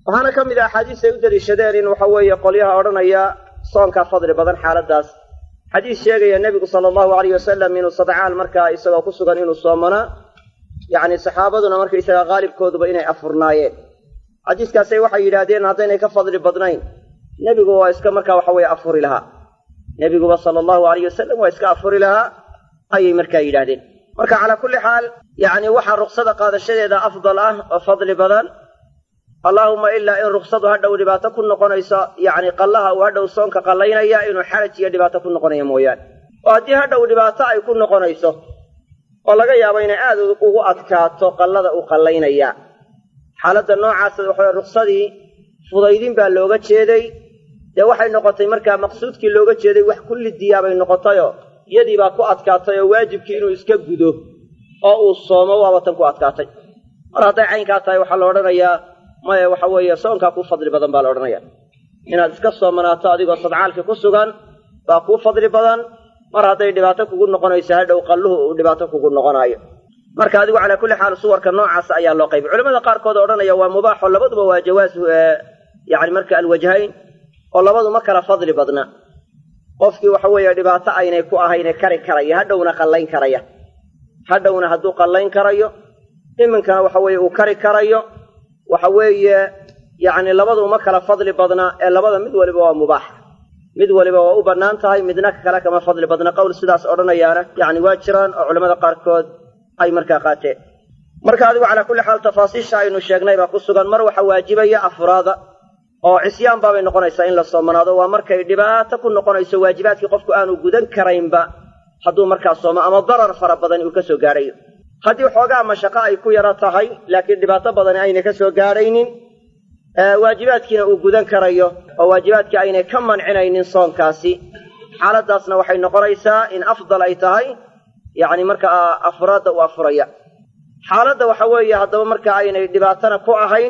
waxaana ka mid a axaadiis ay u daliishadeen in waxa weeye qolyaha odhanaya soonkaa fadli badan xaaladdaas xadiis sheegaya nebigu sala allahu alayh wasalam inuu sadcaal markaa isagoo ku sugan inuu soomanaa yacni saxaabaduna markaysaga qaalibkooduba inay afurnaayeen xadiiskaasay waxay yidhaahdeen haddaynay ka fadli badnayn nebigu waa iska markaa waxa weeye afuri lahaa nebiguba sala allahu alayh wasalam waa iska afuri lahaa ayay markaa yidhaahdeen marka calaa kulli xaal yacni waxaa ruksada qaadashadeeda afdal ah oo fadli badan allaahuma ilaa in ruksadu hadhow dhibaato ku noqonayso yacni qallaha uu hadhow soonka qallaynaya inuu xaraj iyo dhibaato ku noqonaya mooyaane oo haddii hadhow dhibaato ay ku noqonayso oo laga yaabo inay aad ugu adkaato qallada uu qallaynaya xaaladda noocaasa waxaweye ruksadii fudaydin baa looga jeeday dee waxay noqotay markaa maqsuudkii looga jeeday wax kulli diyaabay noqotayoo iyadii baa ku adkaatay oo waajibkii inuu iska gudo oo uu soomo waaba tan ku adkaatay mar hadday caynkaa tahay waxaa la odhanayaa maya waxa weeye soonkaa kuu fadli badan baa la odhanaya inaad iska soomanaato adigoo sadcaalkii ku sugan baa kuu fadli badan mar hadday dhibaato kugu noqonayso hadhow qalluhu uu dhibaato kugu noqonaayo marka adigu calaa kulli xaal suwarka noocaas ayaa loo qaybay culamada qaarkood odhanaya waa mubaaxo labaduba waa jawaas yani marka alwajhayn oo labadu ma kala fadli badna qofkii waxa weeye dhibaato aynay ku ahayne kari karaya hadhowna qallayn karaya hadhowna hadduu qallayn karayo iminkana waxa weeye uu kari karayo waxa weeye yacni labadu uma kala fadli badna ee labada mid waliba waa mubaax mid waliba waa u bannaan tahay midna kale kama fadli badna qowl sidaas odhanayaana yacni waa jiraan oo culamada qaarkood ay markaa qaateen marka adigu calaa kulli xaal tafaasiisha aynu sheegnay baa ku sugan mar waxa waajibaya afraada oo cisyaan baabay noqonaysaa in la soomanaado waa markay dhibaato ku noqonayso waajibaadkii qofku aanu gudan karaynba hadduu markaa soomo ama darar fara badan uu ka soo gaadhayo haddii xoogaa mashaqo ay ku yaro tahay laakiin dhibaato badani aynay ka soo gaadhaynin waajibaadkiina uu gudan karayo oo waajibaadkii aynay ka mancinaynin soonkaasi xaaladdaasna waxay noqonaysaa in afdal ay tahay yacni markaa afraadda u afuraya xaaladda waxa weeye haddaba marka aynay dhibaatana ku ahayn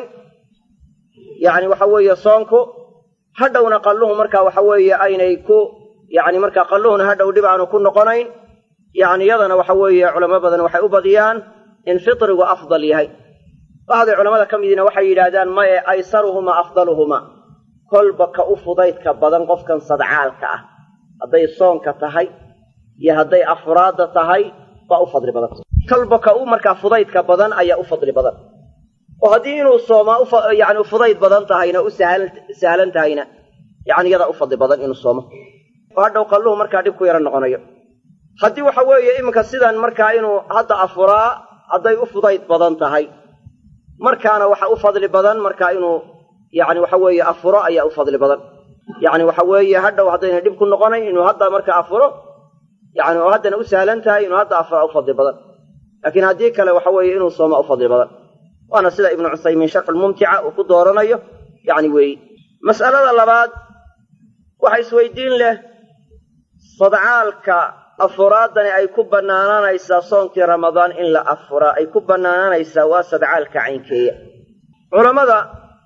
yacni waxa weeye soonku hadhowna qalluhu marka waxa weeye aynay ku yacni markaa qalluhuna hadhow dhib aanu ku noqonayn yacni iyadana waxa weeye culamo badan waxay u badiyaan in fitrigu afdal yahay bacdi culamada ka midiina waxay yidhaahdaan maye aysaruhumaa afdaluhumaa kolba ka u fudaydka badan qofkan sadcaalka ah hadday soonka tahay iyo hadday afraadda tahay baa u fadli badan kolba ka u markaa fudaydka badan ayaa u fadli badan oo haddii inuu soomaa yani fudayd badan tahayna u sahlan tahayna yani iyadaa u fadli badan inuu soomo oo hadhow qalluhu markaa dhib ku yaro noqonayo haddii waxa weeye iminka sidan markaa inuu hadda afuraa hadday u fudayd badan tahay markaana waxa u fadli badan markaa inuu yani waxa weeye afuro ayaa u fadli badan yani waxa weeye hadhow haddayna dhib ku noqonayn inuu hadda markaa afuro yani oo haddana u sahlan tahay inuu hadda afura u fadli badan laakiin haddii kale waxa weeye inuu sooma u fadli badan waana sida ibnu cusaymiin sharxulmumtica uu ku dooranayo yani weeyi mas'alada labaad waxa isweydiin leh sadcaalka afuraadani ay ku bannaanaanaysaa soonkii ramadaan in la afuraa ay ku bannaanaanaysaa waa sadcaalka caynkeeya culammada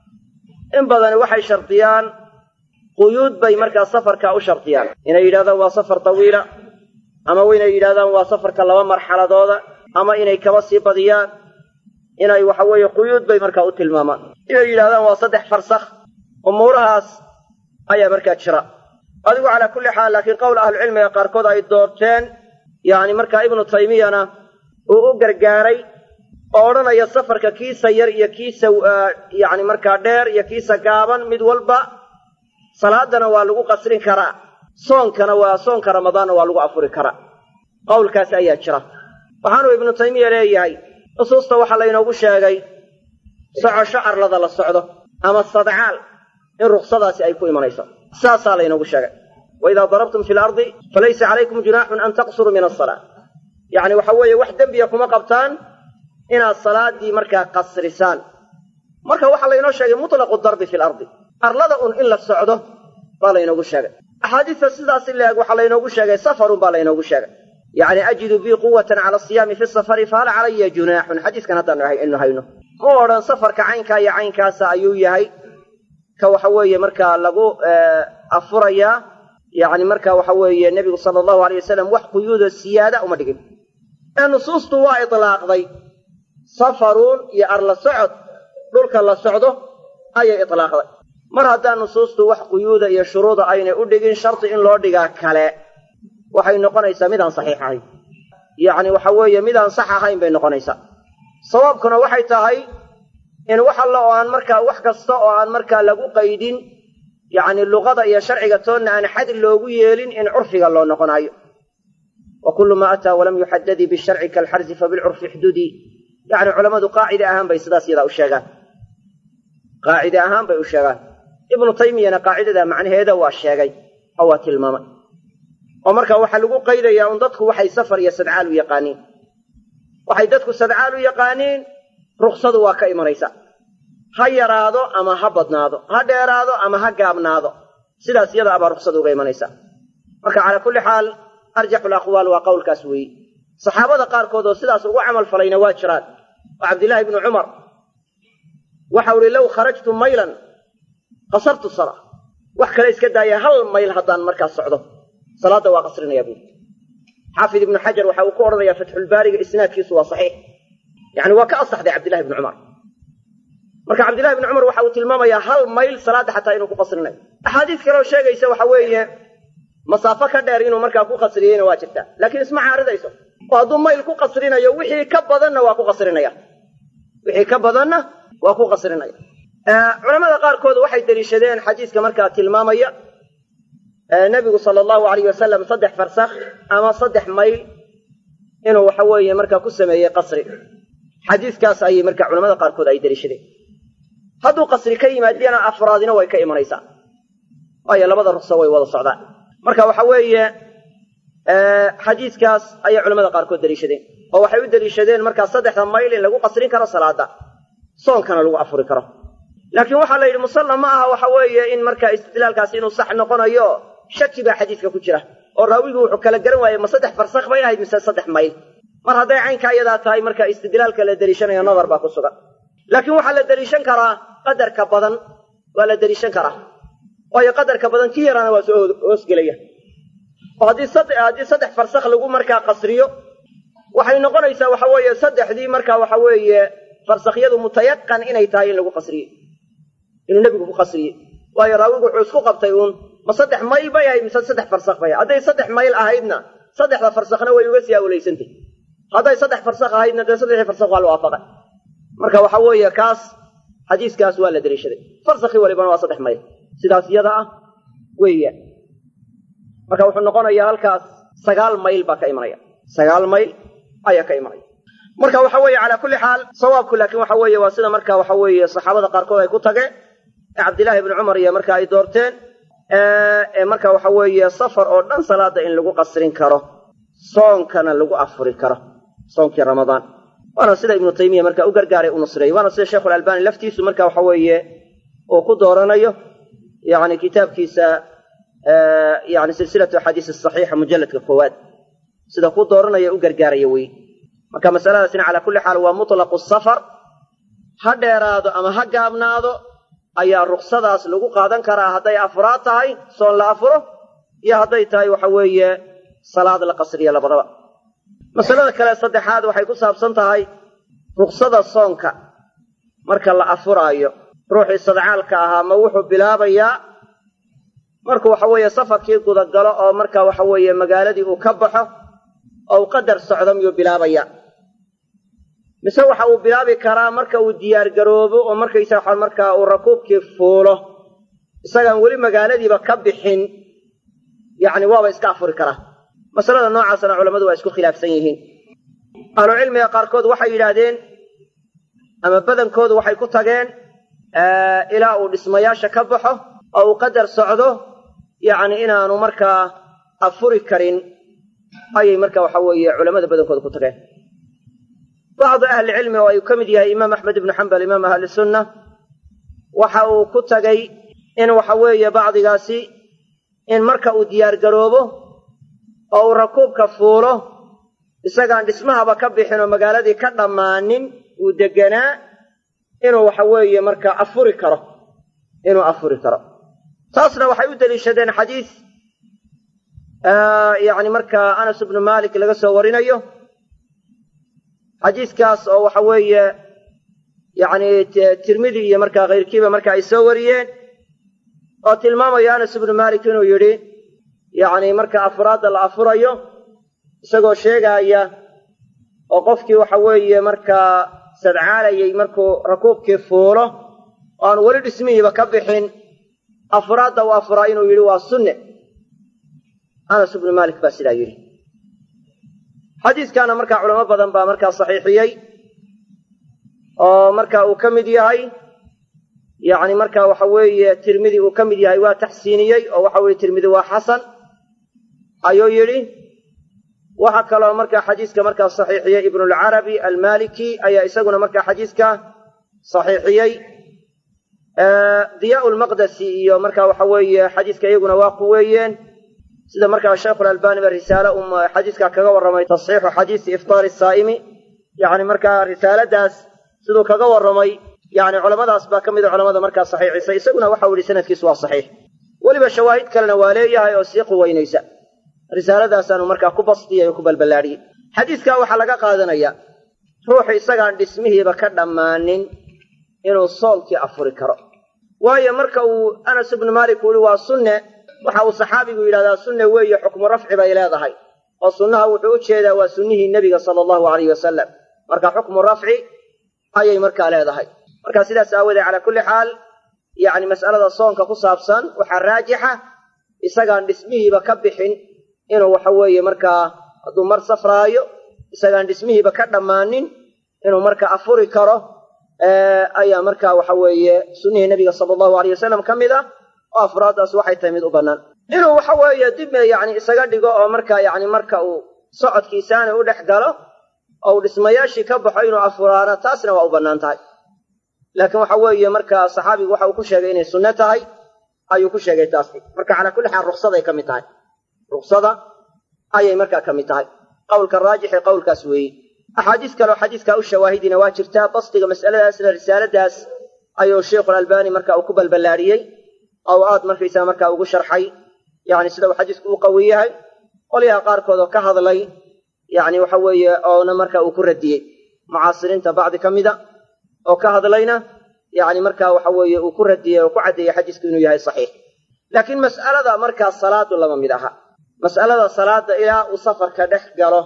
in badani waxay shardiyaan quyuud bay markaa safarkaa u shardiyaan inay yidhahdaan waa safar tawiila ama inay yidhahdaan waa safarka laba marxaladooda ama inay kaba sii badiyaan inay waxa weeye quyuud bay markaa u tilmaamaan inay yidhahdaan waa saddex farsakh umuurahaas ayaa markaa jira adigu calaa kulli xaal laakiin qowl ahlucilmiga qaarkood ay doorteen yacni markaa ibnu taymiyana uu u gargaaray oo odhanaya safarka kiisa yar iyo kiisa yacni markaa dheer iyo kiisa gaaban mid walba salaadana waa lagu qasrin karaa soonkana waa soonka ramadaanna waa lagu afuri karaa qowlkaas ayaa jira waxaanuu ibnu taymiya leeyahay nusuusta waxaa laynoogu sheegay socosho arlada la socdo ama sadcaal in ruksadaasi ay ku imanayso saasaa laynoogu sheegay waidaa darabtum fi lardi falaysa calaykum junaaxun an taqsuruu min asalaa yacni waxa weeye wax dembiya kuma qabtaan inaad salaaddii markaa qasrisaan marka waxaa laynoo sheegay mutlaqu darbi fi lardi arlada un in la socdo baa laynoogu sheegay axaadiista sidaasi leeg waxaa laynoogu sheegay safarun baa laynoogu sheegay yacni ajidu bii quwatan cala asiyaami fi safari fahal calaya junaaxun xadiiskan haddaanu inu hayno mu odhan safarka caynkaa iyo caynkaasa ayuu yahay ka waxa weeye markaa lagu afurayaa yacni marka waxa weeye nebigu sala allahu alay wasalam wax quyuuda siyaada uma dhigin ee nusuustu waa itlaaqday safaruun iyo arla socod dhulka la socdo ayay itlaaqday mar haddaan nusuustu wax quyuuda iyo shuruuda aynay u dhigin shardi in loo dhigaa kale waxay noqonaysaa midaan saxiix ahayn yacni waxa weeye midaan sax ahayn bay noqonaysaa sawaabkuna waxay tahay in wax alla oo aan markaa wax kasta oo aan markaa lagu qaydin yacni luqada iyo sharciga toonna aan xad loogu yeelin in curfiga loo noqonaayo wa kullu maa ataa walam yuxadadii bisharci kaalxarsi fabilcurfi xdudii yacni culammadu qaacide ahaan bay sidaas yadaa u sheegaan qaacide ahaan bay u sheegaan ibnu taymiyana qaacidada macnaheeda waa sheegay oo waa tilmaamay oo marka waxaa lagu qaydayaa un dadku waxay safar iyo sadcaal u yaqaaniin waxay dadku sadcaal u yaqaaniin ruksadu waa ka imanaysaa ha yaraado ama ha badnaado ha dheeraado ama ha gaabnaado sidaas iyada abaa ruksada uga imanaysaa marka calaa kulli xaal arjaxul aqwaal waa qowlkaas weeye saxaabada qaarkood oo sidaas ugu camal falayna waa jiraan oo cabdillaahi ibnu cumar waxau ihi low kharajtu maylan qasartu sala wax kale iska daaya hal mayl haddaan markaas socdo salaadda waa qasrinaya buuri xaafid ibnu xajar waxa uu ku odhanayaa fatxulbaariga isnaadkiisu waa saxiix yacni waa ka asaxday cabdillahi ibnu cumar marka cabdillahi ibnu cumar waxa uu tilmaamayaa hal mayl salaadda xataa inuu ku qasrinayo axaadiis kaleoo sheegaysa waxa weeye masaafo ka dheer inuu markaa ku qasriyeyna waa jirtaa laakiin isma caaridayso oo hadduu mayl ku qasrinayo wixii ka badanna waa ku qasrinaya wixii ka badanna waa ku qasrinaya culamada qaarkood waxay deliishadeen xadiiska markaa tilmaamaya nebigu sala allahu alayh wasalam saddex farsakh ama saddex mayl inuu waxa weeye markaa ku sameeyey qasri xadiiskaas ayay marka culamada qaarkood ay deliishadeen hadduu qasri ka yimaadiyana afraadina way ka imanaysaa waayo labada rukso way wada socdaan marka waxa weeye xadiiskaas ayay culamada qaarkood deliishadeen oo waxay u deliishadeen markaa saddexda mayl in lagu qasrin karo salaada soonkana lagu afuri karo laakiin waxaa la yidhi musalla ma aha waxa weeye in markaa istidlaalkaasi inuu sax noqonayo shaki baa xadiiska ku jira oo raawigu wuxuu kala garan waayey ma saddex farsakh bay ahayd mise saddex mayl mar hadday caynka iyadaa tahay marka istidlaalka la deliishanayo nadar baa ku sugan laakiin waxaa la deliishan karaa qadarka badan waa la deliishan karaa waayo qadarka badan ki yaraana waa soo hoosgelaya oo haddii haddii saddex farsakh lagu markaa qasriyo waxay noqonaysaa waxa weeye saddexdii markaa waxa weeye farsakhyadu mutayaqan inay tahay in lagu qasriyey inuu nebigu ku qasriyey waayo raawigu wuxuu isku qabtay uun ma saddex mayl bay ahayd mise saddex farsakh bay ahayd hadday saddex mayl ahaydna saddexda farsakhna way uga sii awlaysantay hadday saddex farsakh ahaydna dee saddexdii farsakh waa la waafaqay marka waxa weeye kaas xadiiskaas waa la deliishaday farsakhi walibana waa saddex mayl sidaas iyada ah weeyaan marka wuxuu noqonayaa halkaas sagaal mayl baa ka imanaya sagaal mayl ayaa ka imanaya marka waxa weeye calaa kulli xaal sawaabku laakiin waxa weeye waa sida marka waxa weeye saxaabada qaarkood ay ku tageen ee cabdillaahi ibni cumar iyo marka ay doorteen ee marka waxa weeye safar oo dhan salaada in lagu qasrin karo soonkana lagu afuri karo soonkii ramadaan waana sida ibnu taymiya marka u gargaaray u nusreeyey waana sida sheikhulalbani laftiisu marka waxa weeye uu ku dooranayo yani kitaabkiisa yani silsilatu axaadiis saxiixa mujalladka koowaad sida ku dooranaya u gargaaraya wey marka masaladaasina calaa kulli xaal waa mutlaqu safar ha dheeraado ama ha gaabnaado ayaa ruksadaas lagu qaadan karaa hadday afraad tahay soon la afuro iyo hadday tahay waxa weeye salaad la qasriya labadaba masalada kale saddexaad waxay ku saabsan tahay ruksada soonka marka la afuraayo ruuxii sadcaalka ahaa ma wuxuu bilaabayaa markuu waxa weeye safarkii gudagalo oo marka waxa weeye magaaladii uu ka baxo oo uu qadar socdo miyuu bilaabaya mise waxa uu bilaabi karaa marka uu diyaargaroobo oo markaysa waxa markaa uu rakuubkii fuulo isagaan weli magaaladiiba ka bixin yacni waaba iska afuri karaa masalada noocaasna culammadu waa isku khilaafsan yihiin ahlucilmiga qaarkood waxay yidhaahdeen ama badankoodu waxay ku tageen ilaa uu dhismayaasha ka baxo oo uu qadar socdo yacni inaanu markaa afuri karin ayay marka waxa weeye culamada badankooda ku tageen bacdu ahlicilmi oo ay ka mid yahay imaam axmed ibnu xambal imaam ahli sunna waxa uu ku tagay in waxa weeye bacdigaasi in marka uu diyaargaroobo oo uu rakuubka fuulo isagaan dhismahaba ka bixin oo magaaladii ka dhammaanin uu deganaa inuu waxa weeye marka afuri karo inuu afuri karo taasna waxay u deliishadeen xadiis yacni markaa anas ibnu malik laga soo warinayo xadiiskaas oo waxa weeye yacni tirmidi iyo markaa kayrkiiba marka ay soo wariyeen oo tilmaamaya anas ibnu malik inuu yidhi yacni marka afraadda la afurayo isagoo sheegaaya oo qofkii waxa weeye markaa sadcaalayay markuu rakuubkii fuulo oo aan weli dhismihiiba ka bixin afraadda u afuraa inuu yidhi waa sunne anas ibnu malik baa sidaa yidhi xadiiskaana markaa culamo badan baa markaa saxiixiyey oo marka uu ka mid yahay yacni marka waxa weeye tirmidi uu ka mid yahay waa taxsiiniyey oo waxa weeye tirmidi waa xasan ayuu yidhi waxaa kaloo markaa xadiiska markaa saxiixiyey ibnulcarabi almaliki ayaa isaguna markaa xadiiska saxiixiyey diyaa lmaqdasi iyo marka waxa weeye xadiiska iyaguna waa quweeyeen sida markaa sheikhulalbani ba risaale um xadiiska kaga warramay tasxiixu xadiisi iftaari saa'imi yani markaa risaaladaas siduu kaga warramay yani culamadaas baa ka mida culamada markaa saxiixisay isaguna waxau yihi sanadkiisu waa saxiix weliba shawaahid kalena waa leeyahay oo sii quweynaysa risaaladaasaanu markaa ku bastiyay oo ku balballaadhiyey xadiiskaa waxaa laga qaadanaya ruuxu isagaan dhismihiiba ka dhammaanin inuu soomkii afuri karo waayo marka uu anas ibnu maalik uu yihi waa sunne waxa uu saxaabigu yidhahdaa sunne weeye xukmu rafci bay leedahay oo sunnaha wuxuu u jeedaa waa sunnihii nebiga sala allahu alayh wasalam marka xukmu rafci ayay markaa leedahay marka sidaas aawoodee calaa kulli xaal yacni mas'alada soonka ku saabsan waxaa raajixa isagaan dhismihiiba ka bixin inuu waxa weeye markaa hadduu mar safraayo isagaan dhismihiiba ka dhammaanin inuu marka afuri karo ayaa marka waxa weeye sunnihii nebiga sala allahu alayh wasalam ka mid ah oo afraaddaas waxay tahay mid u bannaan inuu waxa weeye dib yacni isaga dhigo oo marka yacni marka uu socodkiisaana u dhex galo oo uu dhismayaashii ka baxo inuu afuraana taasna waa u bannaan tahay laakiin waxa weeye marka saxaabigu waxa uu ku sheegay inay sunno tahay ayuu ku sheegay taasi marka calaa kulli xaal ruksaday ka mid tahay ruksada ayay markaa ka mid tahay qowlka raajixi qowlkaas weeye axaadiis kaleo xadiiskaa u shawaahidina waa jirtaa bastiga mas'aladaasna risaaladaas ayuu sheikhulalbani marka uu ku balballaadhiyey oo aad markaysaa markaa ugu sharxay yani sida uu xadiisku u qawi yahay qolyaha qaarkood oo ka hadlay yani waxa weeye oona marka uu ku radiyey mucaasiriinta bacdi ka mida oo ka hadlayna yani marka waxa weeye uu ku radiyey oo ku caddeeyey xadiisku inuu yahay saxiix laakiin mas'alada markaa salaadu lama mid aha mas'alada salaada ilaa uu safarka dhex galo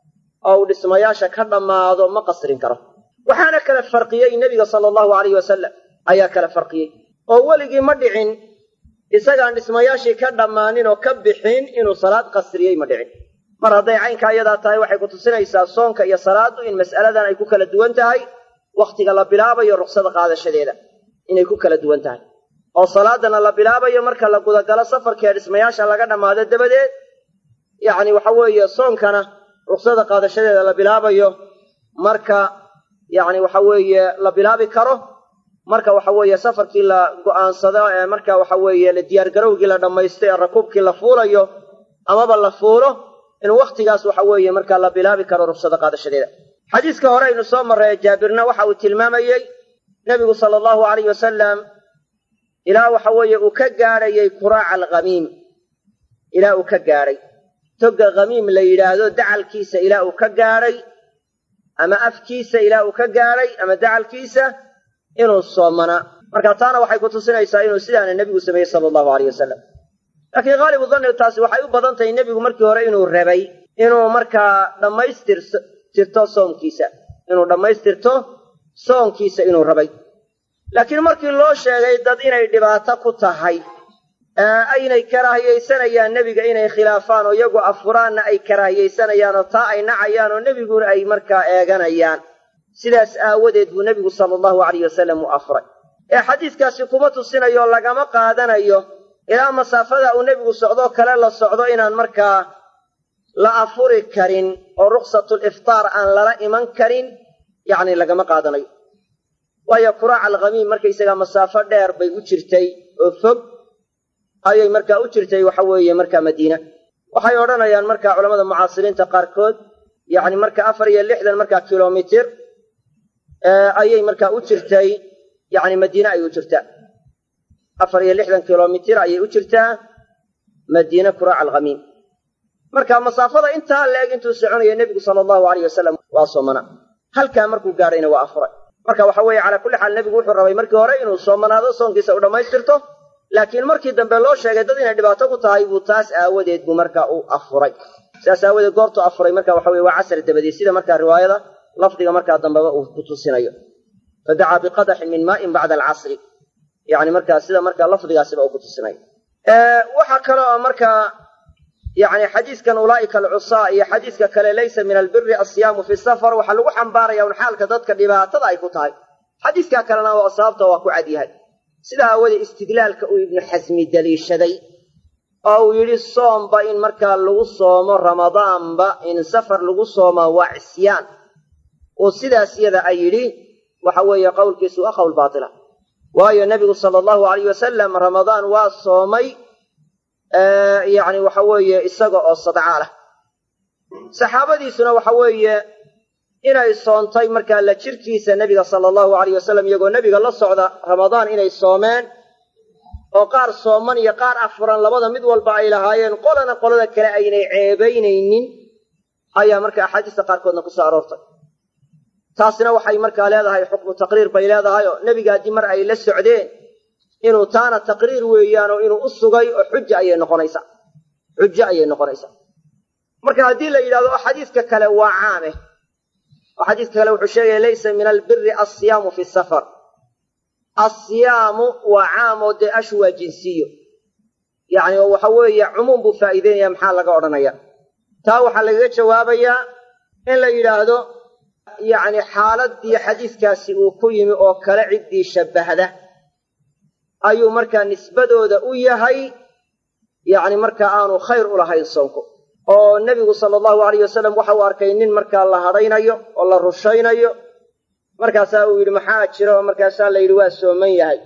oo uu dhismayaasha ka dhammaado ma qasrin karo waxaana kala farqiyey nebiga sala allahu alayh wasalam ayaa kala farqiyey oo weligii ma dhicin isagaan dhismayaashii ka dhammaanin oo ka bixin inuu salaad qasriyey ma dhicin mar hadday caynkaa iyadaa tahay waxay ku tusinaysaa soonka iyo salaaddu in mas'aladan ay ku kala duwan tahay wakhtiga la bilaabayo ruksada qaadashadeeda inay ku kala duwan tahay oo salaadana la bilaabayo marka la gudagalo safarkee dhismayaasha laga dhammaado dabadeed yacni waxa weeye soonkana ruksada qaadashadeeda la bilaabayo marka yacni waxa weeye la bilaabi karo marka waxa weeye safarkii la go'aansado ee marka waxa weeye la diyaargarowgii la dhammaysto ee rakuubkii la fuulayo amaba la fuulo in wakhtigaas waxa weeye marka la bilaabi karo ruksada qaadashadeeda xadiiska hore aynu soo marray jaabirna waxa uu tilmaamayey nebigu sala allahu alayh wasalam ilaa waxa weeye uu ka gaadhayay kuraaca alkhamiim ilaa uu ka gaadhay togga khamiim la yidhaahdo dacalkiisa ilaa uu ka gaadhay ama afkiisa ilaa uu ka gaadhay ama dacalkiisa inuu soomanaa marka taana waxay ku tusinaysaa inuu sidaana nebigu sameeyey sala allahu alayh wasalam laakiin haalibu danni taasi waxay u badan tahay nebigu markii hore inuu rabay inuu markaa dhammaystirtirto soomkiisa inuu dhammaystirto soonkiisa inuu rabay laakiin markii loo sheegay dad inay dhibaato ku tahay aynay karaahiyaysanayaan nebiga inay khilaafaan oo iyagu afuraanna ay karaahiyaysanayaan oo taa ay nacayaan oo nebiguna ay markaa eeganayaan sidaas aawadeed buu nebigu sala allahu alayh wasalam u afray ee xadiiskaasi kuma tusinayo lagama qaadanayo ilaa masaafada uu nebigu socdoo kale la socdo inaan markaa la afuri karin oo rukhsatul iftaar aan lala iman karin yacni lagama qaadanayo waayo kuraaca alkhamiim markaysagaa masaafo dheer bay u jirtay oo fog ayay markaa u jirtay waxa weeye markaa madiina waxay odhanayaan markaa culamada mucaasiriinta qaarkood yacni marka afar iyo lixdan markaa kilomitir ayay markaa u jirtay yacni madiine ayay u jirtaa afar iyo lixdan kilomitir ayay u jirtaa madiine kuraaca alkhamiim marka masaafada intaa la-eg intuu soconaya nebigu sala allahu alayh wasalam waa soomana halkaa markuu gaadhayna waa afuray marka waxa weeye calaa kulli xaal nebigu wuxuu rabay markii hore inuu soomanaado soonkiisa u dhammaystirto laakiin markii dambe loo sheegay dad inay dhibaato ku tahay buu taas aawadeed buu marka u afuray sidaas aawadeed goortuu afuray marka waxa weye waa casr dabadeed sida markaa riwaayada lafdiga markaa dambeba uu ku tusinayo fadacaa biqadaxin min maain bacda alcasri yani markaa sida markaa lafdigaasiba uu ku tusinayo waxaa kale oo markaa yani xadiiskan ulaa'ika alcusaa iyo xadiiska kale laysa min albiri asiyaamu fi safar waxaa lagu xambaaraya un xaalka dadka dhibaatada ay ku tahay xadiiskaa kalena waa sababta waa ku cadyahay sidaa aawadee istidlaalka uu ibnu xasmi daliishaday oo uu yidhi soomba in markaa lagu soomo ramadaanba in safar lagu soomaa waa cisyaan oo sidaas yada ay yidhi waxa weeye qowlkiisu waa qowl baatila waayo nebigu sala allahu alayh wasalam ramadaan waa soomay yacni waxa weeye isaga oo sadcaal ah saxaabadiisuna waxa weeye inay soontay markaa la jirkiisa nebiga sala allahu alayh wasalam iyagoo nebiga la socda ramadaan inay soomeen oo qaar sooman iyo qaar afuran labada mid walba ay lahaayeen qolana qolada kale aynay ceebaynaynin ayaa marka axaadiista qaarkoodna ku soo aroortay taasina waxay markaa leedahay xukmu taqriir bay leedahay oo nebiga haddii mar ay la socdeen inuu taana taqriir weeyaan oo inuu u sugay oo xuja ayay noqonaysaa xujo ayay noqonaysaa marka haddii la yidhahdo oo xadiiska kale waa caame oo xadiiska kale wuxuu sheegaya laysa min albiri alsiyaamu fi safar asiyaamu waa caam oo dee ashu waa jinsiyo yacni oo waxa weeye cumuum buu faa'iideynaya maxaa laga odhanaya taa waxaa lagaga jawaabayaa in la yidhaahdo yacni xaaladii xadiiskaasi uu ku yimi oo kale ciddii shabbahda ayuu markaa nisbadooda u yahay yacni markaa aanu khayr u lahayn soonku oo nebigu sala allahu alayh wasalam waxa uu arkay nin markaa la hadhaynayo oo la rushaynayo markaasaa uu yidhi maxaa jira oo markaasaa la yidhi waa sooman yahay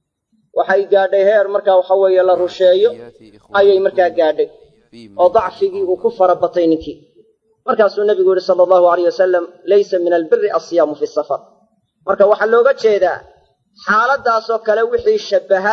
waxay gaadhay heer markaa waxa weeye la rusheeyo ayay markaa gaadhay oo dacfigii uu ku fara batay ninkii markaasuu nebigu yihi sala allahu alayh wasalam laysa min albiri alsiyaamu fi safar marka waxaa looga jeedaa xaaladdaasoo kale wixii shabbaha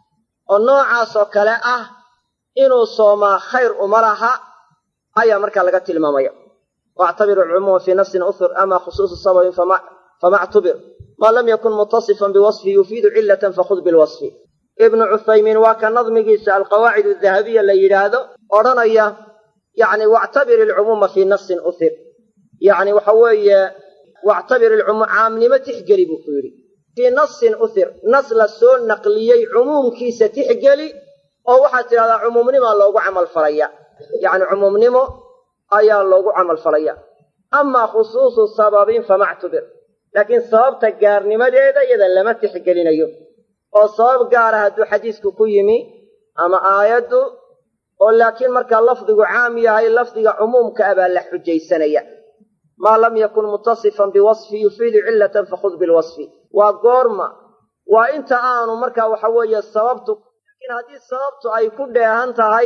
oo noocaasoo kale ah inuu soomaa khayr uma laha ayaa markaa laga tilmaamaya waactabiru alcumuuma fii nafsin uhur ama khusuusu sababin fama ctubir maa lam yakun mutasifan biwasfi yufiidu cilatan fakhud bilwasfi ibnu cuthaymiin waa ka nadmigiisa alqawaacid adahabiya la yidhaahdo odhanaya yani wactabir alcumuuma fii nafsin uhir yani waxa weeye wactabir alcumuum caamnimo tixgeli buu ku yidhi fii nasin uhir nas la soo naqliyey cumuumkiisa tixgeli oo waxaad tidhahdaa cumuumnimaa loogu camal falaya yacni cumuumnimo ayaa loogu camal falaya amaa khusuusu sababin famactubir laakiin sababta gaarnimadeeda iyada lama tixgelinayo oo sabab gaara hadduu xadiisku ku yimi ama aayaddu oo laakiin markaa lafdigu caam yahay lafdiga cumuumka ah baa la xujaysanaya maa lam yakun mutasifan biwasfi yufiidu cilatan fakhud bilwasfi waa goorma waa inta aanu markaa waxa weeye sababtu laakiin haddii sababtu ay ku dheehan tahay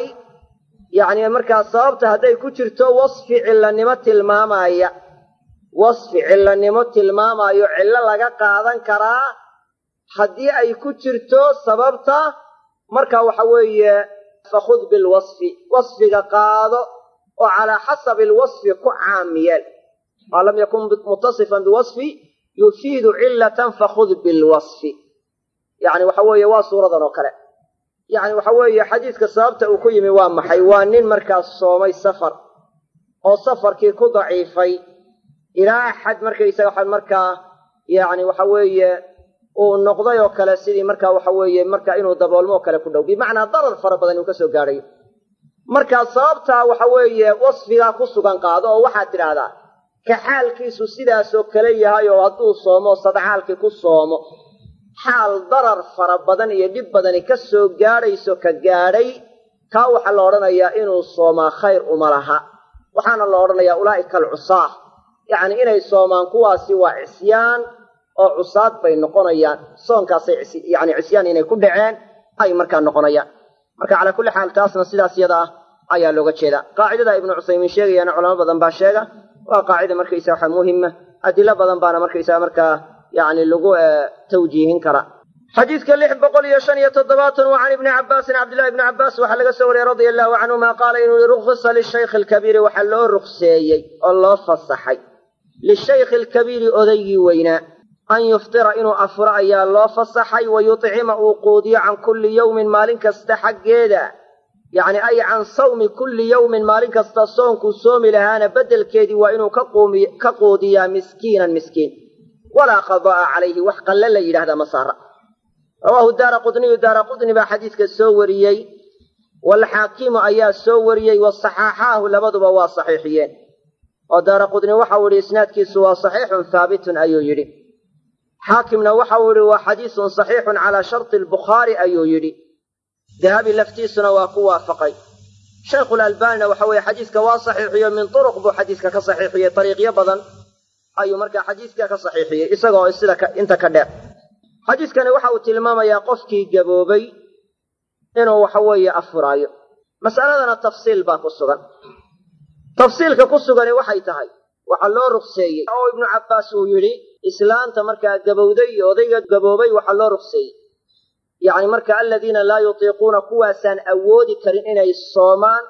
yacni markaa sababta hadday ku jirto wasfi cillanimo tilmaamaya wasfi cillanimo tilmaamayo cillo laga qaadan karaa haddii ay ku jirto sababta marka waxa weeye fakhud bilwasfi wasfiga qaado oo calaa xasabi alwasfi ku caam yeel maa lam yakun mutasifan biwasfi yufiidu cilatan fakhud bilwasfi yacni waxa weeye waa suuradan oo kale yacni waxa weeye xadiiska sababta uu ku yimi waa maxay waa nin markaas soomay safar oo safarkii ku daciifay ilaa xad markaysaga waxaa markaa yacni waxa weeye uu noqday oo kale sidii markaa waxa weeye marka inuu daboolmo oo kale ku dhow bimacnaa darar fara badan inuu ka soo gaadhayo markaa sababtaa waxa weeye wasfigaa ku sugan qaado oo waxaad tidhaahdaa ka xaalkiisu sidaasoo kale yahay oo hadduu soomo sadcaalkii ku soomo xaal darar fara badan iyo dhib badani ka soo gaadhayso ka gaadhay kaa waxaa la odhanayaa inuu soomaa khayr uma laha waxaana la odhanayaa ulaa'ika alcusaah yacni inay soomaan kuwaasi waa cisyaan oo cusaad bay noqonayaan soonkaasay yani cisyaan inay ku dhaceen ay markaa noqonayaan marka calaa kulli xaal taasna sidaas yada ah ayaa looga jeedaa qaacidada ibnu cusaymiin sheegayaana culamo badan baa sheega waa qaacida markaysa waxa muhima adilo badan baana markaysa markaa yani lagu tawjiihin karaa xadiidka lix boqol iyo shan iyo toddobaatan wa can ibni cabaasin cabdillahi ibni cabbaas waxaa laga soo wariyey radia allahu canhuma qaala inuu i rukhisa lishaykhi alkabiiri waxaa loo rukseeyey oo loo fasaxay lishaykhi alkabiiri odaygii weynaa an yuftira inuu afuro ayaa loo fasaxay wa yuطcima uu quudiyo can kulli yowmin maalin kasta xaggeeda yacni ay can sawmi kulli yowmin maalin kasta soonkuu soomi lahaana beddelkeedii waa inuu ka quudiyaa miskiinan miskiin walaa qada'a calayhi wax qalle la yidhahdaa ma saara rawaahu daara qudniyu daara qudni baa xadiiska soo wariyey waalxaakimu ayaa soo wariyey wasaxaaxaahu labaduba waa saxiixiyeen oo daara qudni waxau idhi isnaadkiisu waa saxiixun haabitun ayuu yidhi xaakimna waxau idhi waa xadiisun saxiixun calaa sharti albukhaari ayuu yidhi dahabi laftiisuna waa ku waafaqay shaykhulalbaanina waxa weeye xadiiska waa saxiixiyo min turuq buu xadiiska ka saxiixiyey ariiqyo badan ayuu markaa xadiiska ka saxiixiyey isagoo sida inta ka dheer xadiiskani waxa uu tilmaamayaa qofkii gaboobay inuu waxa weeye afuraayo mas'aladana tafsiil baa ku sugan tafsiilka ku sugani waxay tahay waxaa loo rukseeyey oo ibnu cabbaas uu yidhi islaanta markaa gabowday iyo odayga gaboobay waxaa loo rukseeyey yacni marka aladiina laa yutiiquuna kuwaasaan awoodi karin inay soomaan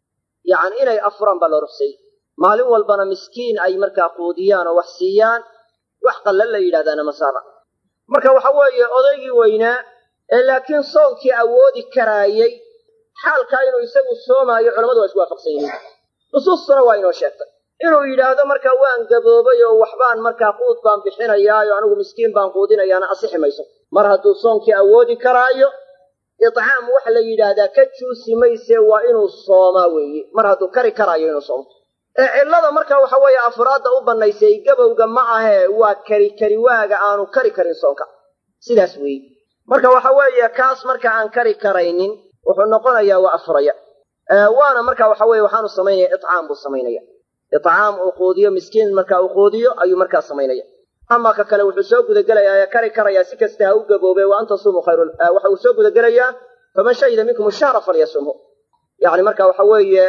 yacni inay afuraan baa loo rukseeyey maalin walbana miskiin ay markaa quudiyaan oo wax siiyaan wax qalla la yidhahdaana masaara marka waxa weeye odaygii weynaa ee laakiin soonkii awoodi karaayey xaalkaa inuu isagu soomaayo culamadu waa isku waafaqsan yihiin nusuustuna waa inoo sheegtay inuu yidhaahdo markaa waan gaboobay oo waxbaan markaa quud baan bixinayaayo anigu miskiin baan quudinayaana asixi mayso mar hadduu soonkii awoodi karaayo icaam waxa la yidhaahdaa ka juusi mayse waa inuu soomaa weeye mar hadduu kari karaayo inuu soomo ee cillada marka waxa weeye afraadda u bannaysay gabowga ma ahee waa kari kari waaga aanu kari karin soonka sidaas weeye marka waxa weeye kaas marka aan kari karaynin wuxuu noqonayaa waa afuraya waana marka waxa weye waxaanu samaynaya icaam buu samaynaya icaam uu quudiyo miskiin marka uu quudiyo ayuu markaa samaynaya ama ka kale wuxuu soo gudagelayaa ee kari karayaa si kasta ha u gaboobe wa an tasumuu khayru waxa uu soo gudagelayaa faman shahida minkum shahra falyasumhu yani marka waxa weeye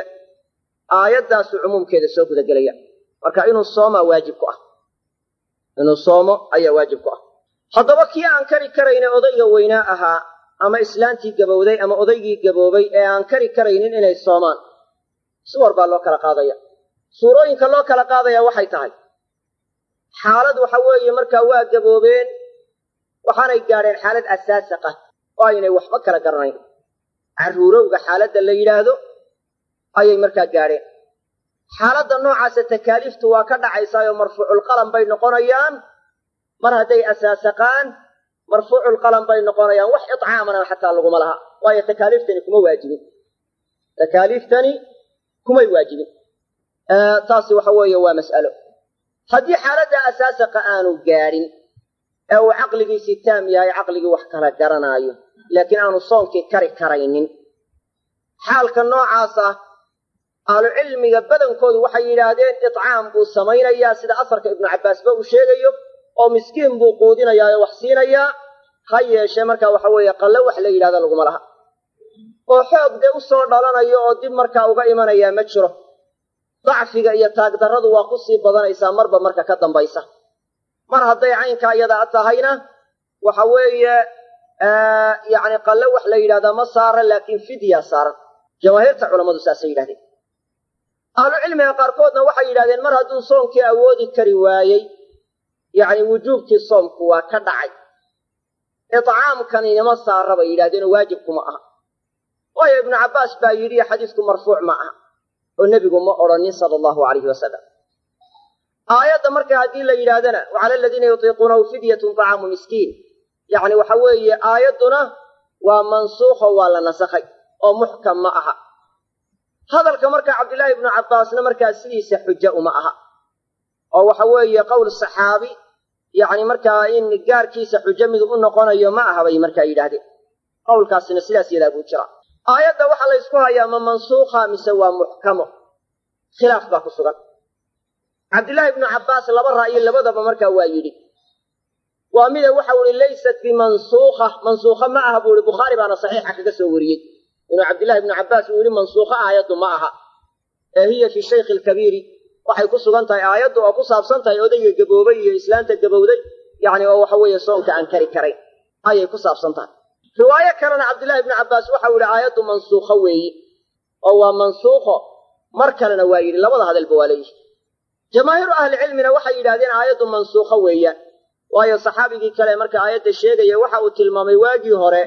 aayaddaasu cumuumkeeda soo gudagelaya marka inuu soomaa waajib ku ah inuu soomo ayaa waajib ku ah haddaba kii aan kari karayne odayga weynaa ahaa ama islaantii gabowday ama odaygii gaboobay ee aan kari karaynin inay soomaan suwar baa loo kala qaadaya suurooyinka loo kala qaadaya waxay tahay xaalad waxa weeye markaa waa gaboobeen waxaanay gaadheen xaalad asaasiq ah oo aynay waxba kala garanayn carruurowga xaaladda la yidhaahdo ayay markaa gaadheen xaaladda noocaasa takaaliiftu waa ka dhacaysaayo marfuuculqalam bay noqonayaan mar hadday asaasaqaan marfuuculqalam bay noqonayaan wax icaamana xataa laguma laha waayo takaaliiftani kuma waajibin takaaliiftani kumay waajibin taasi waxa weeye waa mas'alo haddii xaaladda asaasaqa aanu gaadhin ee uu caqligiisii taam yahay caqligii wax kala garanaayo laakiin aanu soonkii kari karaynin xaalka noocaas ah ahlucilmiga badankoodu waxay yidhaahdeen icaam buu samaynayaa sida asarka ibnu cabbaasba uu sheegayo oo miskiin buu quudinayaa oo wax siinayaa ha yeeshee markaa waxa weeye qalle wax la yidhahda laguma laha oo xoog dee u soo dhalanayo oo dib markaa uga imanayaa ma jiro dacfiga iyo taagdarradu waa ku sii badanaysaa marba marka ka dambaysa mar hadday caynkaa iyada tahayna waxa weeye yacni qalle wax la yidhahdaa ma saaran laakiin fidya saaran jamaahiirta culammadu saasay yidhahdeen ahlucilmiga qaarkoodna waxay yidhahdeen mar hadduu soomkii awoodi kari waayey yacni wujuubkii soomku waa ka dhacay icaamkani nima saara bay yidhahdeen oo waajibkuma aha waayo ibnu cabbaas baa yidhi xadiisku marfuuc ma aha oo nebigu ma odhanin sala allahu alayhi wasalam aayadda marka haddii la yidhaahdana wacala aladiina yutiiquunahu fidyatun طacaamu miskiin yacni waxa weeye aayadduna waa mansuukho waa la nasakhay oo muxkam ma aha hadalka marka cabdillaahi ibnu cabbaasna markaa sidiisa xujo uma aha oo waxa weeye qowl saxaabi yacni markaa in gaarkiisa xujo mid u noqonayo ma aha bay markaa yidhaahdeen qowlkaasina sidaas yadaa buu jira aayadda waxaa la ysku hayaa ma mansuukha mise waa muxkamo khilaaf baa ku sugan cabdillaahi ibnu cabbaas laba ra'yi labadaba markaa waa yidhi waa mida waxau ihi laysat bimansuukha mansuukha ma aha buu ihi bukhaari baana saxiixa kaga soo wariyey inuu cabdillahi ibnu cabbaas uu yihi mansuukha aayaddu ma aha ee hiya fi shaykhi alkabiiri waxay ku sugan tahay aayaddu oo ku saabsan tahay odayga gaboobay iyo islaanta gabowday yacni oo waxa weeye soonka aan kari karayn ayay ku saabsan tahay riwaayo kalena cabdillahi ibnu cabbaas waxau yidhi aayaddu mansuukho weeyi oo waa mansuukho mar kalena waa yidhi labada hadalba waa leeyihi jamaahiiru ahlicilmina waxay yidhahdeen aayaddu mansuukho weeyaan waayo saxaabigii kale marka aayadda sheegaya waxa uu tilmaamay waagii hore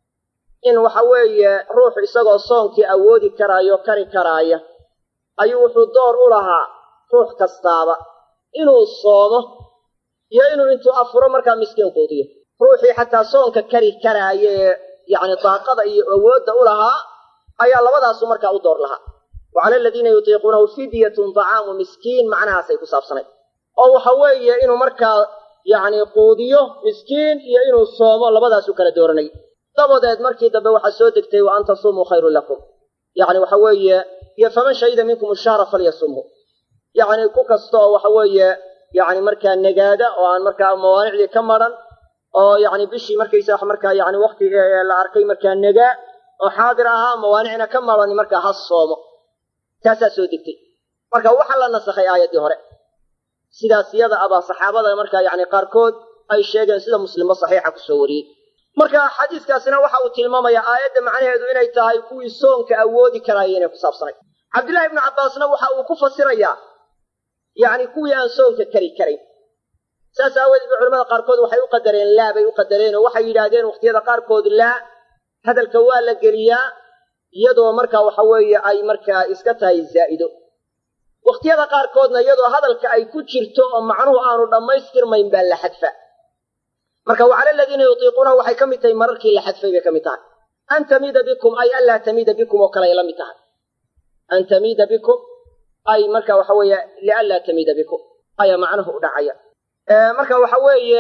in waxa weeye ruuxu isagoo soonkii awoodi karaayo kari karaaya ayuu wuxuu door u lahaa ruux kastaaba inuu soomo iyo inuu intuu afuro markaa miskiin quudiyo ruuxii xataa soonka kari karaaya ee yacni daaqada iyo awoodda u lahaa ayaa labadaasu markaa u door lahaa wa cala aladiina yutiiquunahu fidyatun dacaamu miskiin macnahaasay ku saabsanayd oo waxa weeye inuu markaa yacni quudiyo miskiin iyo inuu soomo labadaasu kala dooranay dabadeed markii dambe waxaa soo degtay wa an tasuumuu khayrun lakum yacni waxa weeye iyo faman shahida minkum ashahra falyasumhu yacni ku kasta oo waxa weeye yacni markaa nagaada oo aan markaa mawaanicdii ka maran oo yacni bishii markaysa markaa yacni wakti la arkay markaa nagaa oo xaadir ahaa mawaanicna ka marani markaa ha soomo taasaa soo degtay marka waxaa la nasakhay aayaddii hore sidaas yada abaa saxaabada markaa yacni qaarkood ay sheegeen sida muslimba saxiixa kusoo wariyey marka xadiiskaasina waxa uu tilmaamayaa aayadda macnaheedu inay tahay kuwii soonka awoodi karaaya inay ku saabsanay cabdillahi ibnu cabbaasna waxa uu ku fasirayaa yacni kuwii aan soonka kari karayn saas aawadeed ba culamada qaarkood waxay u qadareen laa bay u qadareen oo waxay yidhaahdeen wakhtiyada qaarkood laa hadalka waa la geliyaa iyadoo markaa waxa weeye ay markaa iska tahay zaa'ido wakhtiyada qaarkoodna iyadoo hadalka ay ku jirto oo macnuhu aanu dhammaystirmayn baa la xadfa marka wacala aladiina yutiiquunahu waxay ka mid tahay mararkii la xadfay bay ka mid tahay an tamiida bikum ay anlaa tamiida bikum oo kale ay la mid tahay an tamiida bikum ay marka waxa weeye lianlaa tamiida bikum ayaa macnuhu u dhacaya marka waxa weeye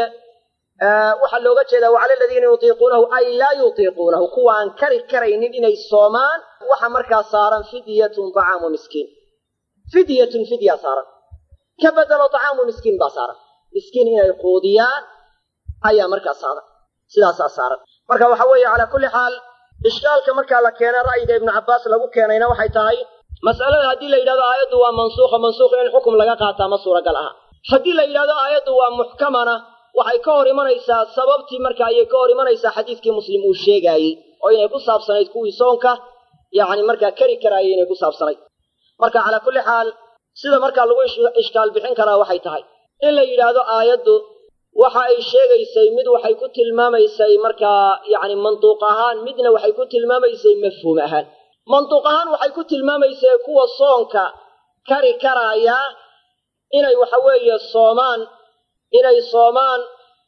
waxaa looga jeedaa wacala aladiina yutiiquunahu ay laa yutiiquunahu kuwa aan kari karaynin inay soomaan waxa markaa saaran fidyatun طacaamu miskiin fidyatun fidya saaran ka bedelo طacaamu miskiin baa saaran miskiin inay quudiyaan ayaa markaa saaran sidaasaa saaran marka waxa weeye calaa kulli xaal ishkaalka markaa la keenay ra'yiga ibnu cabbaas lagu keenayna waxay tahay mas'alada haddii la yidhahdo aayaddu waa mansuukha mansuukh in xukum laga qaataa ma suuragal aha haddii la yidhahdo aayaddu waa muxkamana waxay ka hor imanaysaa sababtii marka ayay ka hor imanaysaa xadiiskii muslim uu sheegaayey oo inay ku saabsanayd kuwii soonka yacni markaa kari karaayay inay ku saabsanayd marka calaa kulli xaal sida markaa lagu ishkaal bixin karaa waxay tahay in la yidhaahdo aayaddu waxa ay sheegaysay mid waxay ku tilmaamaysay markaa yacni manduuq ahaan midna waxay ku tilmaamaysay mafhuum ahaan manduuq ahaan waxay ku tilmaamaysay kuwa soonka kari karaaya inay waxa weeye soomaan inay soomaan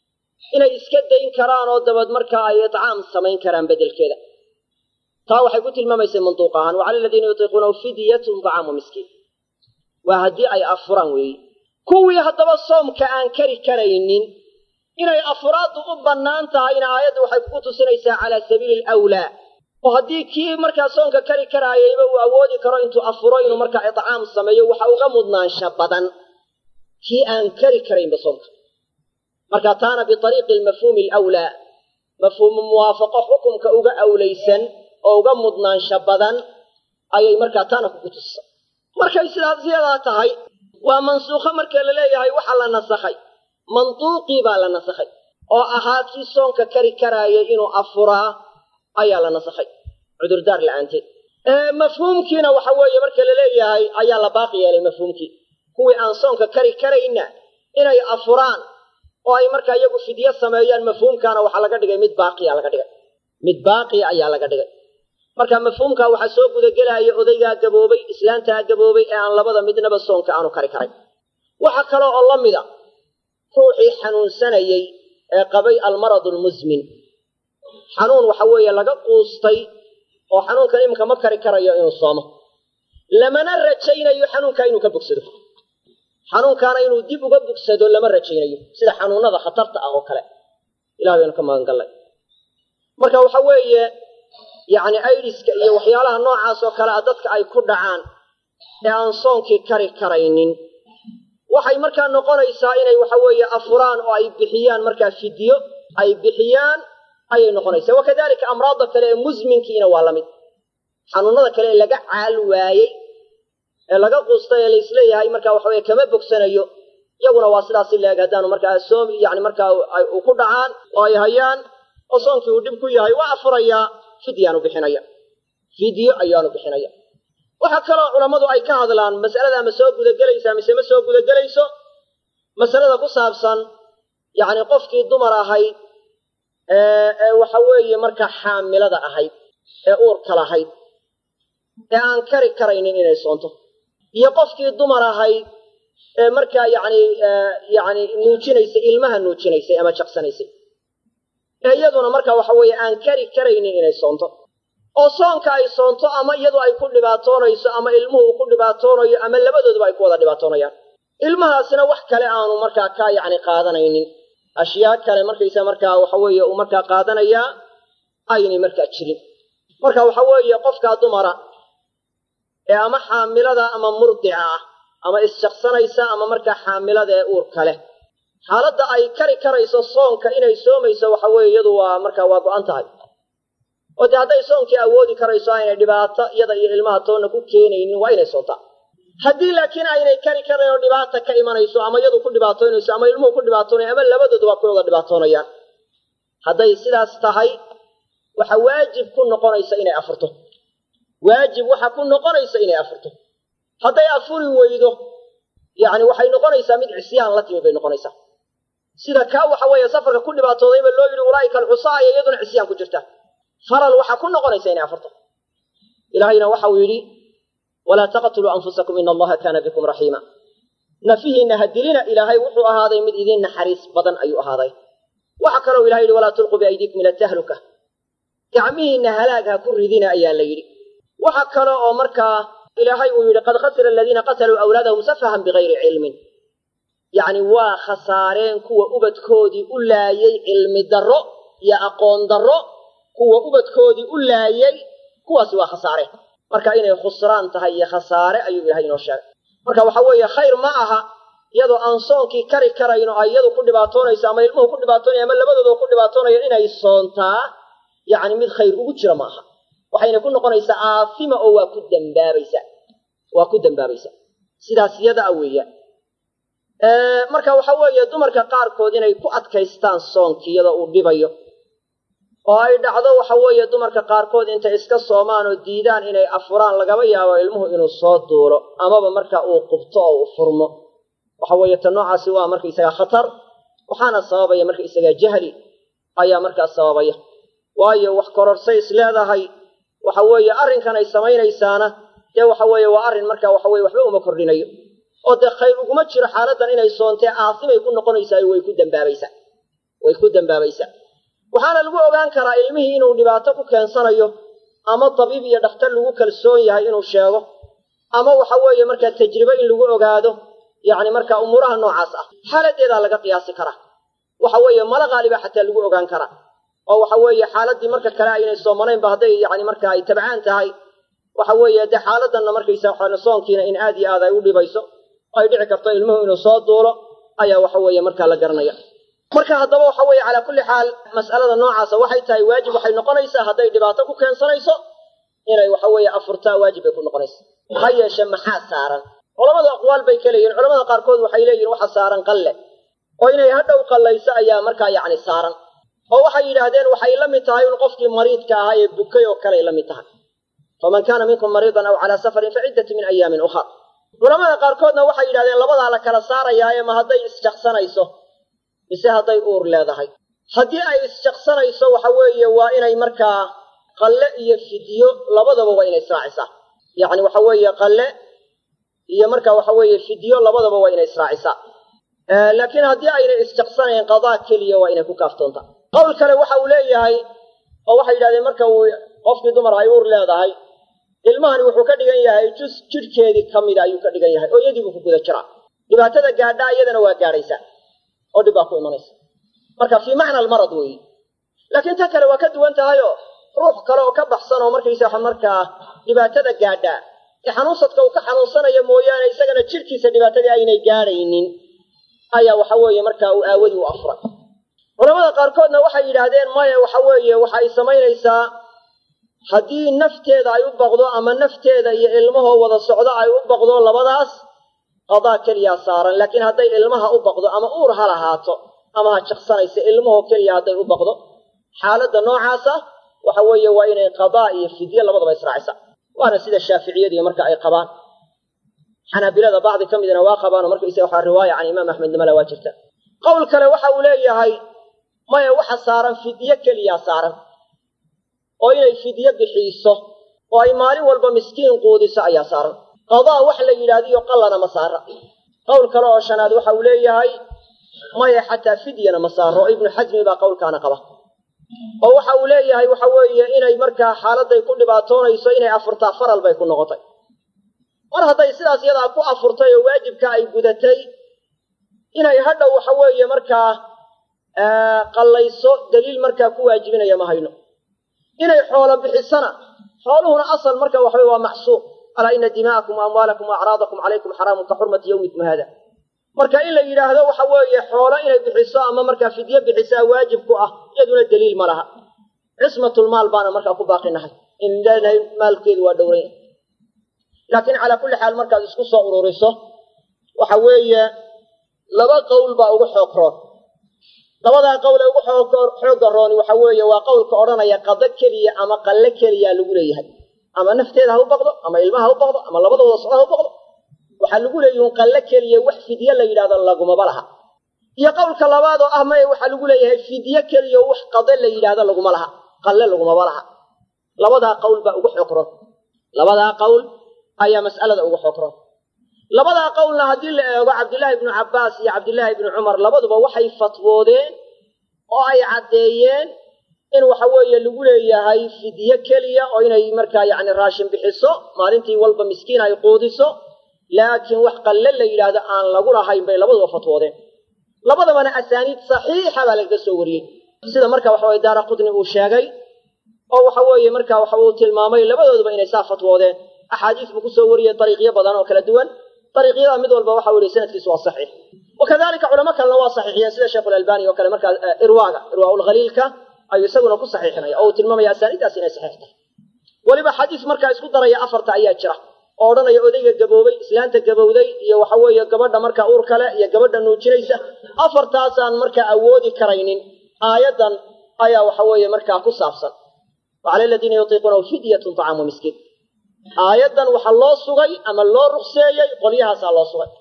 inay iska dayn karaan oo dabad markaa ay itcaam samayn karaan beddelkeeda taa waxay ku tilmaamaysay manduuq ahaan wacala aladiina yutiiquunahu fidyatun dacaamu miskiin waa haddii ay afuraan weeye kuwii haddaba soomka aan kari karaynin inay afuraaddu u bannaan tahayna aayadda waxay ku tusinaysaa calaa sabiili alawlaa oo haddii kii markaa soonka kari karaayayba uu awoodi karo intuu afuro inuu markaa itcaam sameeyo waxa uga mudnaansha badan kii aan kari karaynba soonka marka taana biariiqi almafhuumi alawlaa mafhuumu muwaafaqo xukumka uga awlaysan oo uga mudnaansha badan ayay markaa taana kugu tusisa markay sidaas yadaa tahay waa mansuukho marka la leeyahay waxaa la nasakhay manduuqii baa la nasakhay oo ahaa kii soonka kari karaayay inuu afuraa ayaa la nasakhay cudurdaar la'aanteed mafhuumkiina waxa weeye marka la leeyahay ayaa la baaqi yeelay mafhuumkii kuwii aan soonka kari karayna inay afuraan oo ay markaa iyagu fidyo sameeyaan mafhuumkaana waxaa laga dhigay mid baaqiya laga dhigay mid baaqiya ayaa laga dhigay marka mafhuumkaa waxaa soo gudagelaya odaygaa gaboobay islaantaa gaboobay ee aan labada midnaba soonka aanu kari karay waxa kale oo la mida ruuxii xanuunsanayey ee qabay almaradu almusmin xanuun waxa weeye laga quustay oo xanuunkan iminka ma kari karayo inuu soomo lamana rajaynayo xanuunkaa inuu ka bogsado xanuunkaana inuu dib uga bogsado lama rajaynayo sida xanuunada khatarta ah oo kale ilah baynu ka magan gallay marka waxa weeye yacni aydiska iyo waxyaalaha noocaas oo kale a dadka ay ku dhacaan ee aan soonkii kari karaynin waxay markaa noqonaysaa inay waxa weeye afuraan oo ay bixiyaan markaa fidyo ay bixiyaan ayay noqonaysaa wakadalika amraadda kale ee musminkiina waa la mid xanuunada kale ee laga caal waayey ee laga quustay ee laisleeyahay marka waxa weye kama bogsanayo iyaguna waa sidaasi leeg haddaanu markaa soom yani markaa u ku dhacaan oo ay hayaan oo soonkii uu dhib ku yahay waa afurayaa fidyaanu bixinaya fidyo ayaanu bixinaya waxaa kaloo culammadu ay ka hadlaan masalada ma soo gudagelaysaa mise ma soo gudagelayso masalada ku saabsan yacni qofkii dumar ahayd ee waxa weeye markaa xaamilada ahayd ee uurka lahayd ee aan kari karaynin inay soonto iyo qofkii dumar ahayd ee markaa yacni yacni nuujinaysay ilmaha nuujinaysay ama jaqsanaysay ee iyaduna markaa waxa weeye aan kari karaynin inay soonto oo soonka ay soonto ama iyadu ay ku dhibaatoonayso ama ilmuhu uu ku dhibaatoonayo ama labadooduba ay ku wada dhibaatoonayaan ilmahaasina wax kale aanu markaa ka yacni qaadanaynin ashyaa kale markaysa markaa waxa weeye uu markaa qaadanayaa aynay markaa jirin marka waxa weeye qofkaa dumara ee ama xaamilada ama murdica ah ama isshaqsanaysa ama markaa xaamilada ee uurka leh xaaladda ay kari karayso soonka inay soomayso waxa weeye iyadu waa markaa waa go-an tahay oo dee hadday soonkii awoodi karayso aynay dhibaato iyada iyo ilmaha toonna ku keenaynin waa inay soontaa haddii laakiin aynay kari karayn oo dhibaata ka imanayso ama iyadu ku dhibaatoonayso ama ilmuhu ku dhibaatoonaya ama labadoodu waa ku wada dhibaatoonayaan hadday sidaas tahay waxa waajib ku noqonaysa inay afurto waajib waxa ku noqonaysa inay afurto hadday afuri weydo yacni waxay noqonaysaa mid cisyaan la timi bay noqonaysaa sida kaa waxa weeye safarka ku dhibaatoodayba loo yidhi ulaa'ika alcusaa aya iyaduna cisyaan ku jirta faral waxaa ku noqonaysa inay afurto ilaahayna waxau yidhi walaa taqtuluu anfusakum ina allaha kaana bikum raxiima nafihiinna ha dilina ilaahay wuxuu ahaaday mid idiin naxariis badan ayuu ahaaday waxa kaloo ilahay yidhi walaa tulquu biaydiikum ila tahluka gacmihiinna halaag ha ku ridina ayaa la yidhi waxa kale oo markaa ilaahay uu yidhi qad khasira aladiina qataluu awlaadahum safahan bigayri cilmin yacni waa khasaareen kuwa ubadkoodii u laayay cilmi darro iyo aqoon darro kuwa ubadkoodii u laayay kuwaasi waa khasaareen marka inay khusraan tahay iyo khasaare ayuu ilahay inoo sheegay marka waxa weeye khayr ma aha iyadoo aan soonkii kari karayno ay iyadu ku dhibaatoonayso ama ilmuhu ku dhibaatoonaya ama labadooda ku dhibaatoonaya inay soontaa yacni mid khayr ugu jira ma aha waxayna ku noqonaysaa aafima oo waa ku dambaabaysa waa ku dambaabaysa sidaas yada a weeyaan marka waxa weeye dumarka qaarkood inay ku adkaystaan soonkii iyadoo uu dhibayo oo ay dhacdo waxa weeye dumarka qaarkood intay iska soomaan oo diidaan inay afuraan lagaba yaabo ilmuhu inuu soo duulo amaba marka uu qubto oo uu furmo waxa weeye ta noocaasi waa markaysagaa khatar waxaana sababaya markaysagaa jahli ayaa markaas sababaya waayo wax kororsay is leedahay waxa weeye arrinkan ay samaynaysaana dee waxa weeye waa arrin marka waxa weye waxba uma kordhinayo oo dee khayr uguma jiro xaaladdan inay soontee aasimay ku noqonaysaa way ku dambaabaysaa way ku dambaabaysaa waxaana lagu ogaan karaa ilmihii inuu dhibaato ku keensanayo ama tabiib iyo dhakhtar lagu kalsoon yahay inuu sheego ama waxa weeye markaa tajribe in lagu ogaado yacni markaa umuuraha noocaas ah xaaladeedaa laga qiyaasi karaa waxa weeye mala qaaliba xataa lagu ogaan karaa oo waxa weeye xaaladii marka kale aynay soomanaynba hadday yani marka ay tabcaan tahay waxa weeye dee xaaladanna markaysa waxaana soonkiina in aad iyo aad ay u dhibayso oo ay dhici karto ilmuhu inuu soo duulo ayaa waxa weeye markaa la garanaya marka haddaba waxa weeye calaa kulli xaal mas'alada noocaasa waxay tahay waajib waxay noqonaysaa hadday dhibaato ku keensanayso inay waxa weeye afurtaa waajib bay ku noqonaysa ha yeeshe maxaa saaran culamada aqwaal bay ka leeyihin culamada qaarkood waxay leeyihin waxa saaran qalle oo inay hadhow qallayso ayaa markaa yacni saaran oo waxay yidhaahdeen waxay la mid tahay un qofkii mariidka ahaa ee bukay oo kaley la mid tahay faman kaana minkum mariidan aw calaa safarin fa ciddatu min ayaamin ukhar culamada qaarkoodna waxay yidhahdeen labadaa la kala saarayaaye ma hadday isjaqsanayso mise hadday uur leedahay haddii ay isjaqsanayso waxa weeye waa inay markaa qalle iyo fidyo labadaba waa inay israacisaa yacni waxa weeye qalle iyo marka waxa weeye fidyo labadaba waa inay israacisaa laakiin haddii aynay isjaqsanayn qadaa keliya waa inay ku kaaftoontaa qowl kale waxa uu leeyahay oo waxay yidhahdeen marka uu qofkii dumar ay uur leedahay ilmahani wuxuu ka dhigan yahay jus jidhkeedii ka mida ayuu ka dhigan yahay oo iyadii buu ku guda jiraa dhibaatada gaadhaa iyadana waa gaadhaysaa oo dhib baa ku imanaysa marka fii macna almarad weeye laakiin ta kale waa ka duwan tahayoo ruux kale oo ka baxsan oo markaysa markaa dhibaatada gaadhaa ee xanuunsadka uu ka xanuunsanaya mooyaane isagana jidhkiisa dhibaatadii aynay gaadhaynin ayaa waxa weeye markaa uu aawadii u afray culamada qaarkoodna waxay yidhaahdeen maya waxa weeye waxa ay samaynaysaa haddii nafteeda ay u baqdo ama nafteeda iyo ilmahoo wada socdo ay u baqdo labadaas qadaa keliyaa saaran laakiin hadday ilmaha u baqdo ama uur ha lahaato ama ha jaqsanaysa ilmahoo keliya hadday u baqdo xaaladda noocaasa waxa weeye waa inay qadaa iyo fidye labadaba israacisa waana sida shaaficiyadii marka ay qabaan xanaabilada bacdi ka midna waa qabaanoo markaysa waxaa riwaaya can imaam axmed nimala waa jirta qowl kale waxa uu leeyahay maya waxa saaran fidyo keliyaa saaran oo inay fidyo bixiiso oo ay maalin walba miskiin quudiso ayaa saaran qadaa wax la yidhaahdiyo qallana ma saara qowl kale oo shanaad waxa uu leeyahay maya xataa fidyana ma saaro oo ibnu xasmi baa qowlkaana qaba oo waxa uu leeyahay waxa weeye inay markaa xaaladday ku dhibaatoonayso inay afurtaa faral bay ku noqotay mar hadday sidaas yadaa ku afurtay oo waajibka ay gudatay inay hadhow waxa weeye markaa qallayso daliil markaa ku waajibinaya ma hayno inay xoolo bixisana xooluhuna asal marka waxawey waa macsuuq alaa ina dimaa'akum wa amwaalakum wa acraadakum calaykum xaraamun ka xurmati yawmikum haada marka in la yidhaahdo waxa weeye xoolo inay bixiso ama markaa fidyo bixisaa waajib ku ah iyaduna daliil ma laha cismatulmaal baana markaa ku baaqinahay in leenahay maalkeedu waa dhowranya laakiin calaa kulli xaal markaad isku soo ururiso waxa weeye laba qowl baa ugu xoog roon labadaa qowl ee ugu xoogga rooni waxa weeye waa qowlka odhanaya qado keliya ama qalle keliya lagu leeyahay ama nafteeda ha u baqdo ama ilmaha ha u baqdo ama labadooda socda ha u baqdo waxaa lagu leeyihin qalle keliya wax fidye la yidhahdo lagumaba laha iyo qowlka labaad oo ah maya waxaa lagu leeyahay fidye keliya wax qade la yidhaahdo laguma laha qalle lagumaba laha labadaa qowl baa ugu xoog roon labadaa qowl ayaa mas'alada ugu xoog roon labadaa qowlna haddii la eego cabdillaahi ibnu cabbaas iyo cabdillaahi ibnu cumar labaduba waxay fatwoodeen oo ay caddeeyeen in waxa weeye lagu leeyahay fidye keliya oo inay markaa yacni raashin bixiso maalintii walba miskiin ay quudiso laakiin wax qalle la yidhaahdo aan lagu lahayn bay labaduba fatwoodeen labadabana asaaniid saxiixa baa lagaga soo wariyey sida marka waxa weye daara qudni uu sheegay oo waxa weeye marka waxa uu tilmaamay labadooduba inay saa fatwoodeen axaadiis buu kusoo wariyey dariiqyo badan oo kala duwan dariiqyada mid walba waxa uu yihi sanadkiisu waa saxiix wakadalika culamo kalena waa saxiixiyeen sida sheekhu lalbani oo kale markaa irwaaga irwaaulkhaliilka ayuu isaguna ku saxiixinaya oo uu tilmaamaya asaaniiddaas inay saxiix tahay weliba xadiis markaa isku daraya afarta ayaa jira oo odhanaya odayga gaboobay islaanta gabowday iyo waxa weeye gabadha markaa uur kale iyo gabadha nuujinaysa afartaasaan markaa awoodi karaynin aayaddan ayaa waxa weeye markaa ku saabsan wa cala aladiina yutiiquunahu fidyatun طacaamu miskiin aayaddan waxaa loo sugay ama loo rukseeyey qolyahaasaa loo sugay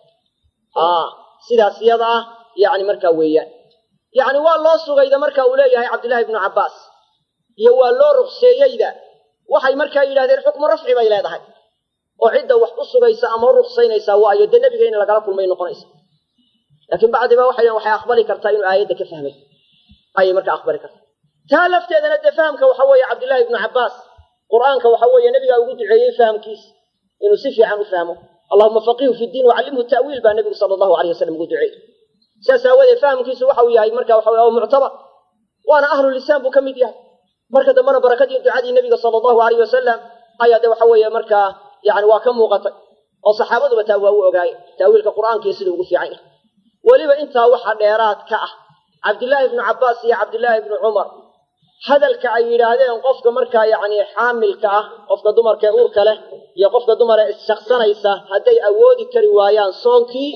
sidaas yada ah yani markaa weeyaan yacni waa loo sugayda marka uu leeyahay cabdillahi ibnu cabbaas iyo waa loo rukseeyeyda waxay markaa yidhahdeen xukmu rafci bay leedahay oo cidda wax u sugaysa ama u ruksaynaysaa waayo dee nebiga in lagala kulmay noqonaysa laakiin bacdiba waxay waxay aqbali kartaa inuu aayadda ka fahmay ayay markaa aqbali kartaa taa lafteedana dee fahamka waxa weeye cabdillahi ibnu cabbaas qur'aanka waxa weeye nebigaa ugu duceeyey fahamkiisa inuu si fiican u fahmo allahuma faqihu fi diin wacallimhu ta'wiil baa nebigu sala allahu alayh wasalam ugu duceeyey sidaas aawadeed fahamkiisu waxa uu yahay marka waxa oo muctabar waana ahlu lisaan buu ka mid yahay marka dambena barakadii ducadii nebiga sala allahu alayh wasalam ayaa de waxa weeye markaa yani waa ka muuqatay oo saxaabaduba taa waa u ogaayeen taawiilka qur'aankiiyo siduu ugu fiican yahay weliba intaa waxa dheeraad ka ah cabdillaahi ibnu cabbaas iyo cabdillaahi ibnu cumar hadalka ay yidhaahdeen qofka markaa yacni xaamilka ah qofka dumarka ee uurka leh iyo qofka dumar ee isshaqsanaysa hadday awoodi kari waayaan soonkii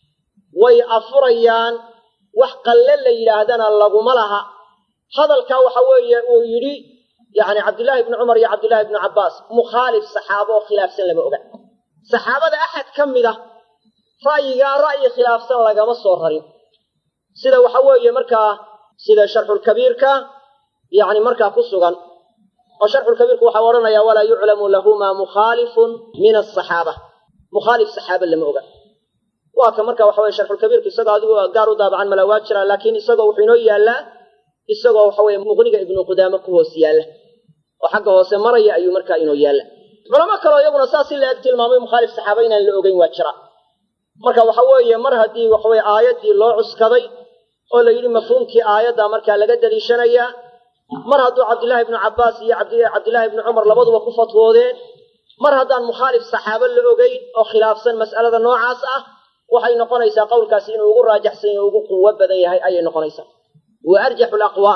way afurayaan wax qalle la yidhaahdana laguma laha hadalkaa waxa weeye uu yidhi yacni cabdillaahi ibnu cumar iyo cabdillaahi ibnu cabbaas mukhaalif saxaabo oo khilaafsan lama oga saxaabada axad ka mid a ra'yigaa ra'yi khilaafsan lagama soo rarin sida waxa weeye markaa sida sharxulkabiirka yani markaa ku sugan oo sharxulkabiirku waxaa odhanaya walaa yuclamu lahumaa mukhaalifun min asaxaaba mukhaalif saxaaba lama oga waa ka marka waxa weye sharxulkabiirku isagoo adigu gaar u daabacan mala waa jiraa laakiin isagoo wuxuu inoo yaallaa isagoo waxa weye muqniga ibnu qudaame ku hoos yaalla oo xagga hoose maraya ayuu markaa inoo yaalla culamo kaleo iyaguna saas si la eg tilmaamay mukhaalif saxaaba inaan la ogeyn waa jira marka waxa weeye mar haddii waxaweye aayaddii loo cuskaday oo la yidhi mafhuumkii aayadda markaa laga daliishanayaa mar hadduu cabdillaahi ibnu cabbaas iyo cabdillaahi ibnu cumar labaduba ku fatwoodeen mar haddaan mukhaalif saxaabo la ogeyn oo khilaafsan mas'alada noocaas ah waxay noqonaysaa qowlkaasi inuu ugu raajaxsan yahy ugu quwo badan yahay ayay noqonaysaa wa arjaxu laqwaal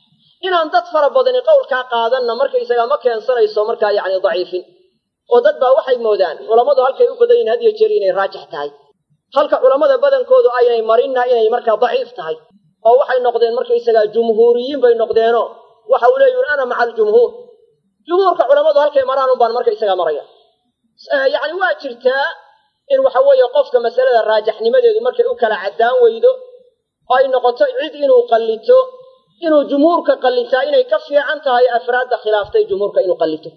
inaan dad fara badani qowlkaa qaadanna markaysagaa ma keensanayso markaa yacni daciifin oo dad baa waxay moodaan culammadu halkay u badan yihin had iyo jeer inay raajix tahay halka culammada badankoodu aynay marinna inay markaa daciif tahay oo waxay noqdeen markaysagaa jumhuuriyiin bay noqdeenoo waxa uu leeyihi ana maca aljumhuur jumhuurka culammadu halkay maraan un baan markaysagaa maraya yacni waa jirtaa in waxa weeye qofka masalada raajaxnimadeedu markay u kala caddaan weydo oo ay noqoto cid inuu qallito inuu jumhuurka qallitaa inay ka fiican tahay afraadda khilaaftay jumhuurka inuu qallito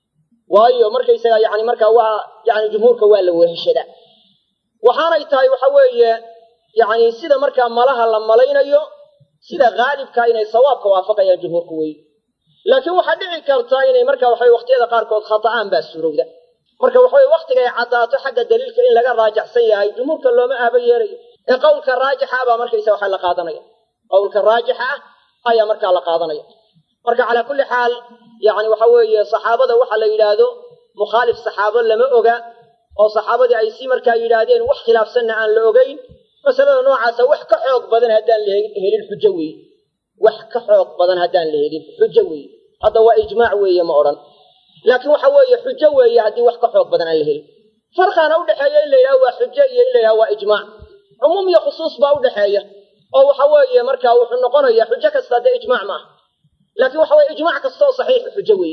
waayo markaysaga yani markaa waa yani jumhuurka waa la weheshadaa waxaanay tahay waxa weeye yani sida markaa malaha la malaynayo sida haalibka inay sawaabka waafaqayaan jumhuurka wey laakiin waxaa dhici karta inay marka waxa waqtiyada qaarkood khata'aan baa suurowda marka waxaweye waktiga ay caddaato xagga daliilka in laga raajacsan yahay jumhuurka looma aaba yeelayo ee qowlka raajixa baa markaysa waxa la qaadanaya qowlka raajixa ah ayaa markaa la qaadanaya marka calaa kulli xaal yani waxa weeye saxaabada waxa la yidhaahdo mukhaalif saxaabo lama oga oo saxaabadii ay si markaa yidhaahdeen wax khilaafsanna aan la ogeyn masalada noocaasa wax ka xoog badan haddaan la helin xujo weeye wax ka xoog badan haddaan la helin xujo weeye hadda waa ijmaac weeye ma odhan laakiin waxa weeye xujo weeye haddii wax ka xoog badan aan la helin farqaana udhexeeya in la yidhaha waa xujo iyo in la yidhaha waa ijmaac cumuum iyo khusuus baa udhexeeya oo waxa weeye marka wuxuu noqonaya xujo kasta dee ijmaac maaha laakiin waxa weye ijmaac kasta oo saxiix xujo weeye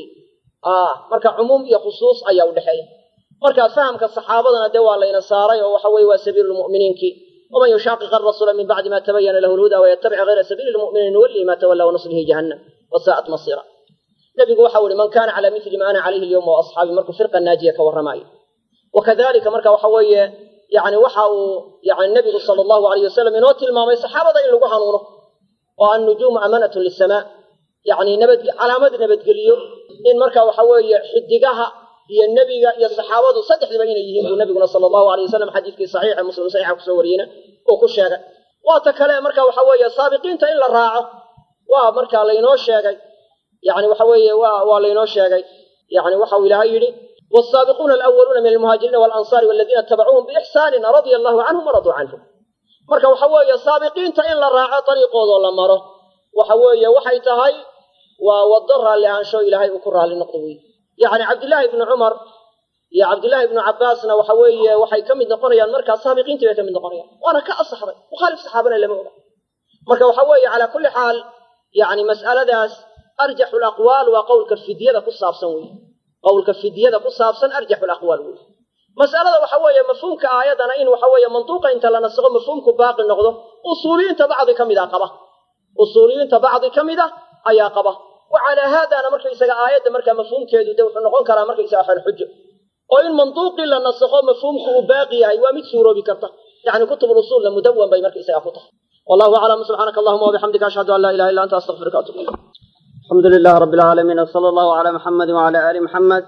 marka cumuum iyo khusuus ayaa udhexeeya marka fahamka saxaabadana dee waa layna saaray oo waxa weye waa sabiilu lmu'miniinki waman yushaaqiq arasuula min bacdi ma tabayana lahu lhuda wayatabic hayra sabiili lmu'miniin nuwallihi ma tawalla wanuslihi jahannam wasaa'at masiira nabigu waxau ihi man kana cala mili ma ana calayhi alyawma wa asxaabi markuu firqa naajiya ka warramaayo wakadalika marka waxa weeye yani waxa uu yani nabigu sala allahu alayh wasalam inoo tilmaamay saxaabada in lagu hanuuno oo annujuumu amanatun lisamaa yani nabad calaamad nabadgeliyo in marka waxa weeye xidigaha iyo nebiga iyo saxaabadu saddexdiba inay yihiin buu nabiguna sala allahu alay wasalam xadiidkii saxiixa muslim saxiixa kusoo wariyeyna uu ku sheegay waata kale marka waxa weeye saabiqiinta in la raaco waa marka laynoo sheegay yani waxa weeye waa waa laynoo sheegay yani waxau ilaahay yidhi والسابقون الأولون من المهاجرين والأنصار والذين اتبعوهم بإحسان رضي الله عنهم ورضوا عنهم marka waxa weeye saabiqiinta in la raaco dariiqoodoo la maro waxa weeye waxay tahay waa wado raalli ahaansho ilaahay uu ku raalli noqdo wey yacni cabdillaahi ibnu cumar iyo cabdillaahi ibnu cabbaasna waxa weeye waxay ka mid noqonayaan markaa saabiqiintii bay ka mid noqonayaan waana ka asaxday mukhaalif saxaabana lama oga marka waxa weeye calaa kulli xaal yani mas'aladaas arjaxu laqwaal waa qowlka fidyada ku saabsan wey qowlka fidyada ku saabsan arjaxu laqwaal wey mas'alada waxa weeye mafhuumka aayadana in waxa weeye mantuuqa inta la nasaqo mafhuumku baaqi noqdo usuuliyiinta bacdi ka mid a qaba usuuliyiinta bacdi ka mid a ayaa qaba wa calaa haadana markaysaga aayadda markaa mafhuumkeedu de wuxuu noqon karaa markaysaga xol xujo oo in mantuuqii la nasakho mafhuumku uu baaqi yahay waa mid suuroobi karta yani kutub usuulna mudawan bay markaysaga ku tahay wallahu aclam subxaanaka allahuma wabixamdika ashhadu an laa ilaha illa anta astaqfiruka atub ilayk alxamdu lilah rabi alcaalamiin wsala allahu calaa muxamedi wacala aali muxamed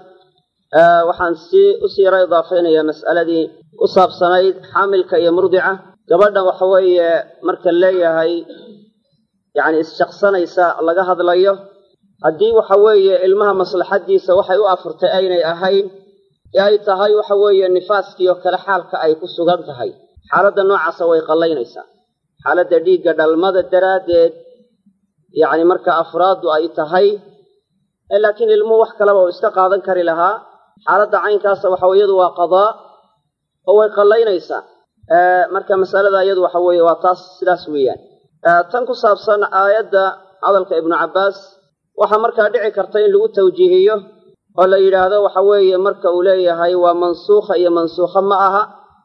waxaan sii usii yaro idaafaynayaa mas'aladii u saabsanayd xaamilka iyo murdica gabadhan waxa weeye marka leeyahay yani isshaqsanaysa laga hadlayo haddii waxa weeye ilmaha maslaxadiisa waxay u afurtay aynay ahayn ee ay tahay waxa weeye nifaaskiioo kale xaalka ay ku sugan tahay xaaladda noocaasa way qallaynaysaa xaaladda dhiigga dhalmada daraaddeed yacni marka afraaddu ay tahay laakiin ilmuhu wax kaleba uu iska qaadan kari lahaa xaaladda caynkaasa waxa iyadu waa qadaa oo way qallaynaysaa marka masalada iyadu waxa weeye waa taas sidaas weeyaan tan ku saabsan aayadda hadalka ibnu cabbaas waxaa markaa dhici karta in lagu tawjiihiyo oo la yidhaahdo waxa weeye marka uu leeyahay waa mansuukha iyo mansuukha ma aha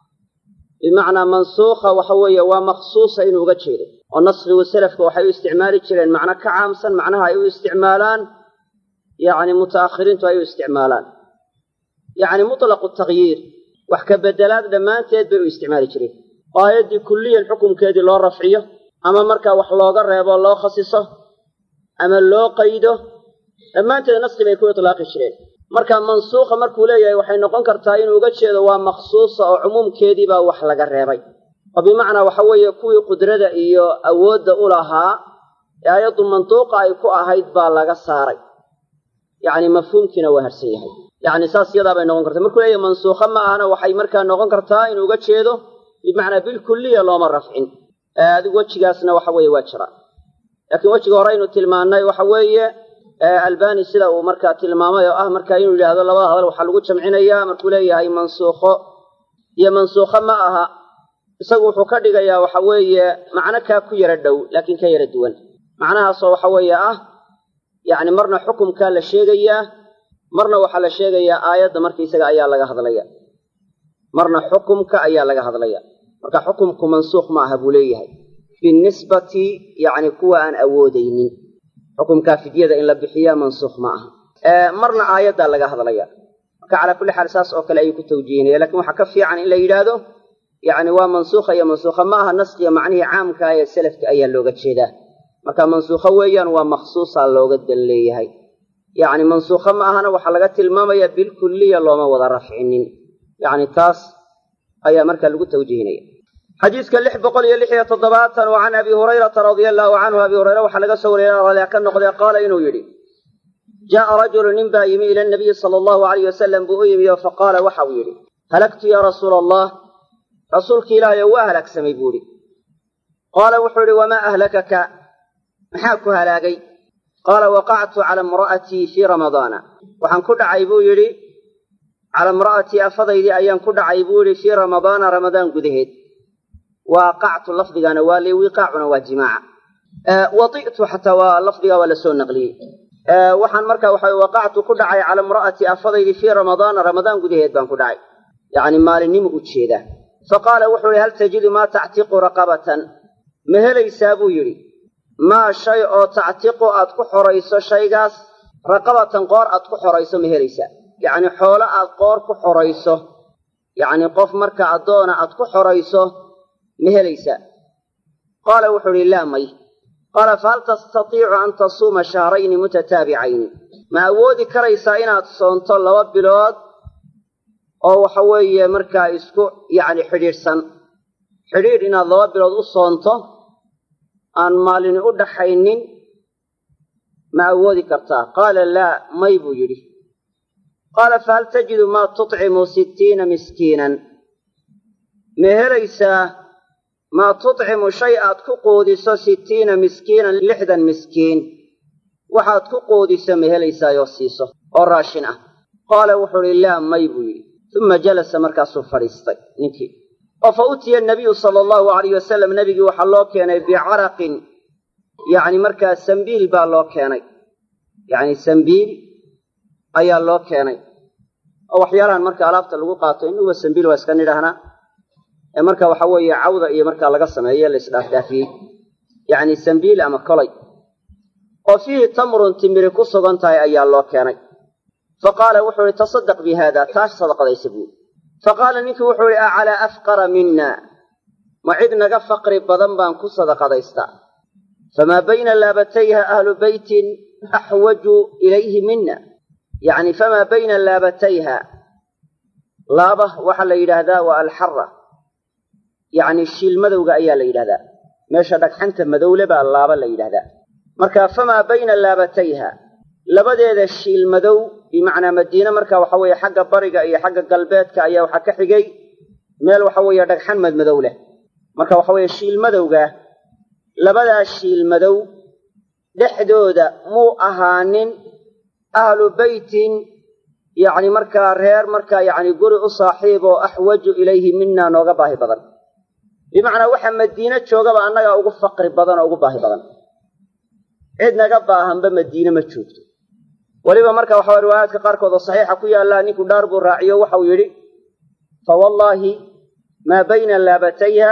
bimacnaa mansuukha waxa weeye waa makhsuusa inuu uga jeedo oo nasrigu selafka waxay u isticmaali jireen macno ka caamsan macnaha ay u isticmaalaan yacni muta'akhiriintu ay u isticmaalaan yacni mutlaqu takyiir wax ka bedelaad dhammaanteed bay u isticmaali jireen oo aayaddii kulliyan xukumkeedii loo rafciyo ama markaa wax looga reebo loo khasiso ama loo qaydo dhammaanteed naski bay ku itlaaqi jireen marka mansuukha markuu leeyahay waxay noqon kartaa inuu uga jeedo waa makhsuusa oo cumuumkeedii baa wax laga reebay oo bimacnaa waxa weeye kuwii qudrada iyo awoodda u lahaa ee aayaddu mantuuqa ay ku ahayd baa laga saaray yacni mafhuumkiina waa harsan yahay yacni saas yadaa bay noqon kartaa markuu leeyahay mansuukha ma ahana waxay markaa noqon kartaa inuu uga jeedo bimacnaa bilkulliya looma rafcin adigu wejigaasna waxa weeye waa jira laakiin wejiga hore aynu tilmaannay waxa weeye albani sida uu markaa tilmaamay oo ah marka inuu yidhaahdo labada hadal waxaa lagu jamcinayaa markuu leeyahay mansuukho iyo mansuukho ma aha isagu wuxuu ka dhigayaa waxa weeye macno kaa ku yara dhow laakiin ka yara duwan macnahaasoo waxa weeye ah yacni marna xukumkaa la sheegayaa marna waxaa la sheegayaa aayadda markaisaga ayaa laga hadlaya marna xukumka ayaa laga hadlaya marka xukumku mansuukh ma aha buu leeyahay binisbati yacni kuwa aan awoodaynin xukumkaa fidyada in la bixiya mansuukh ma aha marna aayaddaa laga hadlaya marka calaa kulli xaal saas oo kale ayuu ku tawjiihinaya lakin waxaa ka fiican in la yidhaahdo yacni waa mansuukha iyo mansuukha ma aha naskiya macnihii caamka ee selafka ayaa looga jeedaa marka mansuukho weeyaan waa makhsuusaa looga dan leeyahay yacni mansuukho ma ahana waxaa laga tilmaamaya bilkulliya looma wada rafcinin yacni taas ayaa marka lagu tawjiihinaya xadiidka lix boqol iyo lix iyo toddobaatan oo can abi hurayrata radia allaahu canhu abi hureyre waxaa laga soo wariyay ralia ka noqday qaala inuu yidhi jaءa rajulu nin baa yimi ila nabiyi sala allahu alayh wasalam buu u yimi oo faqaala waxa uu yidhi halagtu yaa rasuula allah rasuulki ilaahayo waa halaagsamay buu idhi qaala wuxuu idhi wamaa ahlakaka maxaa ku halaagay qaala waqactu cala imra'atii fii ramadaana waxaan ku dhacay buu yidhi cala imra'atii afadaydii ayaan ku dhacay buu yidhi fii ramadaana ramadaan gudaheed waaqactu lafdigana waa li wiqaacuna waa jimaaca wai'tu xataa waa lafdigaa waa la soo naqliyey waxaan marka waxa waqactu ku dhacay cala imra'atii afadaydii fii ramadaana ramadaan gudaheed baan ku dhacay yacni maalinnimu u jeedaa faqaala wuxuu ihi hal tajidu maa tactiqu raqabatan ma helaysaa buu yidhi maa shay oo tactiqu aad ku xorayso shaygaas raqabatan qoor aad ku xorayso ma helaysaa yacni xoolo aad qoor ku xorayso yacni qof marka addoona aad ku xorayso ma helaysaa qaala wuxuu ihi laa may qaala fahal tastatiicu an tasuuma shahrayni mutataabicayni ma awoodi karaysaa inaad soonto laba bilood oo waxa weeye markaa isku yacni xidhiidhsan xidhiidh inaad laba bilood u soonto aan maalini u dhaxaynin ma awoodi kartaa qaala laa may buu yidhi qaala fahal tajidu maa tutcimu sittiina miskiinan ma helaysaa maa tutcimu shay aad ku quudiso sittiina miskiinan lixdan miskiin waxaad ku quudiso ma helaysaayoo siiso oo raashin ah qaala wuxuu idhi laa may buu yidhi uma jalasa markaasuu fadhiistay ninkii oo fa utiya nabiyu sala allahu alayh wasalam nebigii waxaa loo keenay bicaraqin yacni markaa sambiil baa loo keenay yacni sambiil ayaa loo keenay oo waxyaalahan marka alaabta lagu qaato inuba sambiil waa iska nidhaahnaa ee marka waxa weeye cawda iyo markaa laga sameeye la isdhaafdhaafiyey yacni sambiil ama kolay oo fiihi tamrun timiri ku sugan tahay ayaa loo keenay fa qaala wuxuu ihi tasaddaq bi haada taas sadaqadaysa buuri fa qaala ninkii wuxuu ihi acalaa afqara mina ma cid naga faqri badan baan ku sadaqadaystaa famaa bayna laabatayha ahlu beytin axwaju ilayhi mina yacni famaa bayna laabatayha laaba waxaa la yidhaahdaa waa alxara yacni shiil madowga ayaa la yidhahdaa meesha dhagxanta madowle baa laaba la yidhahdaa marka famaa bayna laabatayha labadeeda shiil madow bimacnaa madiine marka waxa weeye xagga bariga iyo xagga galbeedka ayaa waxaa ka xigay meel waxa weeye dhagxan madmadow leh marka waxa weeye shiil madowga labadaa shiil madow dhexdooda muu ahaanin ahlu beytin yacni markaa reer markaa yacni guri u saaxiib oo axwaju ilayhi mina nooga baahi badan bimacnaa waxa madiine joogaba annagaa ugu faqri badan oo ugu baahi badan cid naga baahanba madiine ma joogto weliba marka waxaa riwaayaadka qaarkood oo saxiixa ku yaallaa ninku dhaar buu raaciyo waxau yidhi fa wallaahi maa bayna laabatayha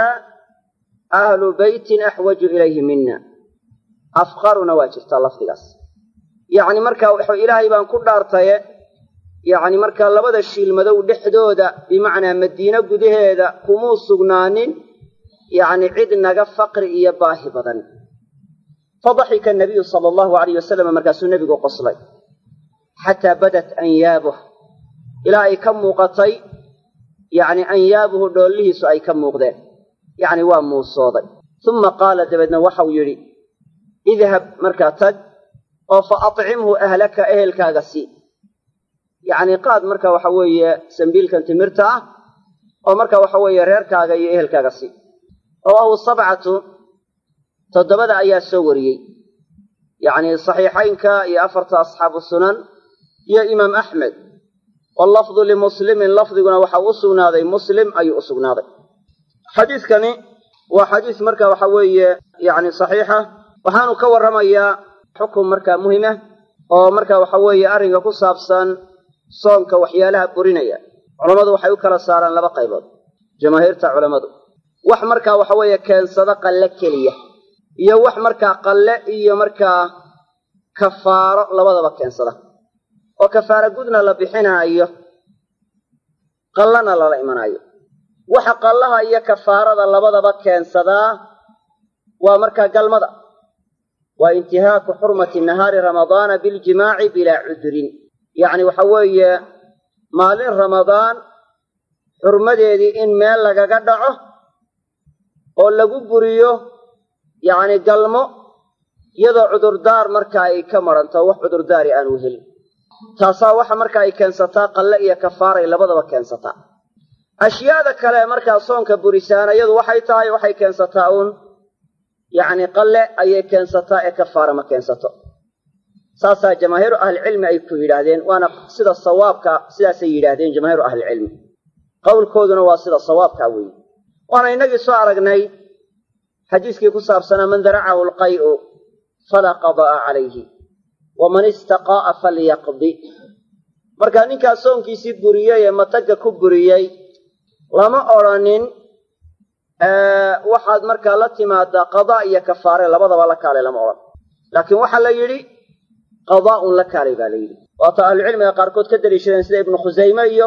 ahlu beytin axwaju ilayhi mina afqaruna waa jirtaa lafdigaas yacni marka ilaahay baan ku dhaartaye yacni markaa labada shiil madow dhexdooda bimacnaa madiine gudaheeda kumuu sugnaanin yacni cid naga faqri iyo baahi badan fadaxika nabiyu sala allahu alayh wasalam markaasuu nebigu qoslay xataa badat anyaabuh ilaa ay ka muuqatay yacni anyaabuhu dhoollihiisu ay ka muuqdeen yacni waa muusooday uma qaala dabeedna waxau yidhi idhab markaa tag oo fa acimhu ahlaka ehelkaaga sii yacni qaad marka waxa weeye sambiilkan timirta ah oo marka waxa weeye reerkaaga iyo ehelkaaga sii rawaahu sabcatu toddobada ayaa soo wariyey yacni saxiixaynka iyo afarta asxaabu sunan iyo imaam axmed wallafdu limuslimin lafdiguna waxa u sugnaaday muslim ayuu u sugnaaday xadiiskani waa xadiis marka waxa weeye yacni saxiixa waxaanu ka warramayaa xukun markaa muhima oo marka waxa weeye arrinka ku saabsan soonka waxyaalaha burinaya culammadu waxay u kala saaraan laba qaybood jamaahiirta culammadu wax markaa waxa weeye keensada qalle keliya iyo wax markaa qalle iyo markaa kafaaro labadaba keensada oo kafaaro gudna la bixinaayo qallana lala imanaayo waxa qallaha iyo kafaarada labadaba keensadaa waa markaa galmada waa intihaaku xurmati nahaari ramadaana biljimaaci bilaa cudrin yacni waxa weeye maalin ramadaan xurmadeedii in meel lagaga dhaco oo lagu buriyo yacni galmo iyadoo cudurdaar marka ay ka maranto wax cudurdaari aanu helin taasaa waxa marka ay keensataa qalle iyo kafaaray labadaba keensataa ashyaada kale markaa soonka burisaana iyadu waxay tahay waxay keensataa uun yacni qalle ayay keensataa ee kafaara ma keensato saasaa jamaahiiru ahlicilmi ay ku yidhaahdeen waana sida sawaabka sidaasay yidhaahdeen jamaahiiru ahlicilmi qowlkooduna waa sida sawaabkaa weeye waana innagii soo aragnay xadiiskii ku saabsanaa man daracahu alqay'u falaa qadaa'a calayhi waman istaqaa'a falyaqdi markaa ninkaa soonkiisii buriyey ee matagga ku buriyey lama odrhanin waxaad markaa la timaadaa qadaa iyo kafaare labadaba la kaalay lama odhan laakiin waxaa la yidhi qadaa'un la kaalay baa la yidhi waata ahlucilmiga qaarkood ka daliishadeen sida ibnu khusayme iyo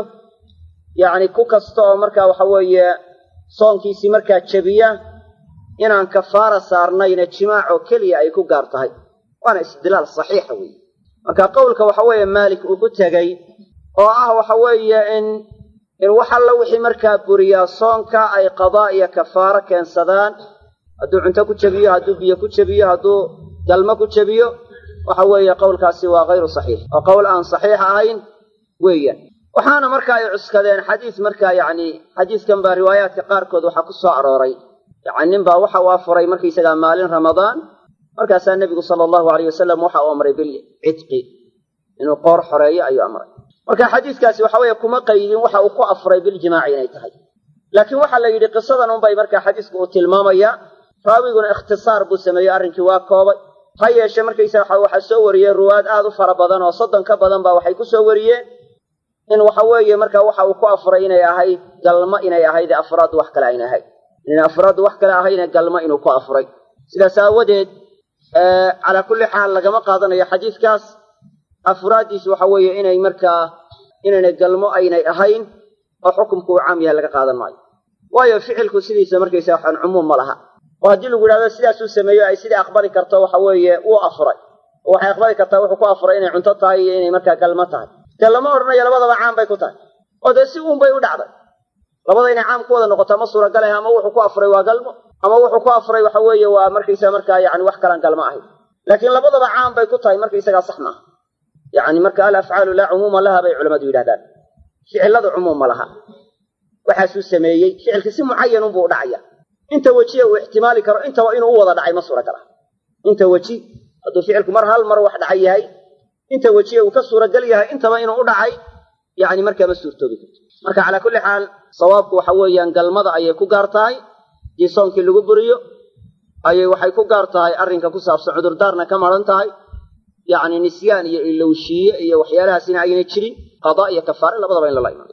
yacni ku kasta oo markaa waxa weeye soonkiisii markaa jebiya inaan kafaara saarnayna jimaacoo keliya ay ku gaar tahay waana istidlaal saxiixa weeye marka qowlka waxa weeye maalik uu ku tegey oo ah waxa weeye in in wax alla wixii markaa buriyaa soonka ay qadaa iyo kafaaro keensadaan hadduu cunto ku jebiyo hadduu biyo ku jebiyo hadduu galmo ku jebiyo waxa weeye qowlkaasi waa hayru saxiix oo qowl aan saxiix ahayn weeyaan waxaana marka ay cuskadeen xadiis markaa yacni xadiiskan baa riwaayaadka qaarkood waxaa ku soo arooray yacni nin baa waxa uu afuray markaysagaa maalin ramadaan markaasaa nebigu sala allahu alayh wasalam waxa uu amray bilcidqi inuu qoor xoreeyo ayuu amray marka xadiiskaasi waxa weeye kuma qaydin waxa uu ku afuray biljimaaci inay tahay laakiin waxaa la yidhi qisadan unbay markaa xadiisku uu tilmaamaya raawiguna ikhtisaar buu sameeyey arrinkii waa koobay ha yeeshe markaysa waxa waxaa soo wariyey ruwaad aad u fara badan oo soddon ka badan baa waxay ku soo wariyeen in waxa weeye marka waxa uu ku afuray inay ahayd galmo inay ahayd afraad wax kale ayna ahayd inay afraad wax kale ahayna galmo inuu ku afuray sidaas aawadeed calaa kulli xaal lagama qaadanayo xadiiskaas afraaddiisu waxa weeye inay markaa inaynay galmo aynay ahayn oo xukumku uu caam yahay laga qaadan maayo waayo ficilku sidiisa markaysa waxaan cumuum ma laha oo haddii lagu yidhahdo sidaasuu sameeyo ay sidai aqbali karto waxa weeye wuu afuray oo waxay aqbali kartaa wuxuu ku afuray inay cunto tahay iyo inay markaa galmo tahay dee lama odhanayo labadaba caam bay ku tahay oo dee si uun bay u dhacday labada inay caam ku wada noqoto ma suuragaleh ama wuxuu ku afuray waa galmo ama wuxuu ku afuray waxa weeye waa markaysa markaa yani wax kalaan galmo ahayn laakiin labadaba caam bay ku tahay markaysagaa sax maaha yacni marka alafcaalu laa cumuuma laha bay culammadu yidhahdaan ficiladu cumuum ma laha waxaasuu sameeyey ficilka si mucayanunbuu u dhacaya inta wejiye uu ixtimaali karo intaba inuu u wada dhacay ma suuragala inta weji hadduu ficilku mar hal mar wax dhacay yahay inta wejiye uu ka suuragal yahay intaba inuu u dhacay yani markaa ma suurtoobi karto marka calaa kulli xaal sawaabku waxa weeyaan galmada ayay ku gaar tahay dii soonkii lagu buriyo ayay waxay ku gaar tahay arrinka ku saabsan cudurdaarna ka maran tahay yacni nisyaan iyo ilowshiye iyo waxyaalahaasina ayna jirin qadaa iyo kafaare labadaba in lala imaado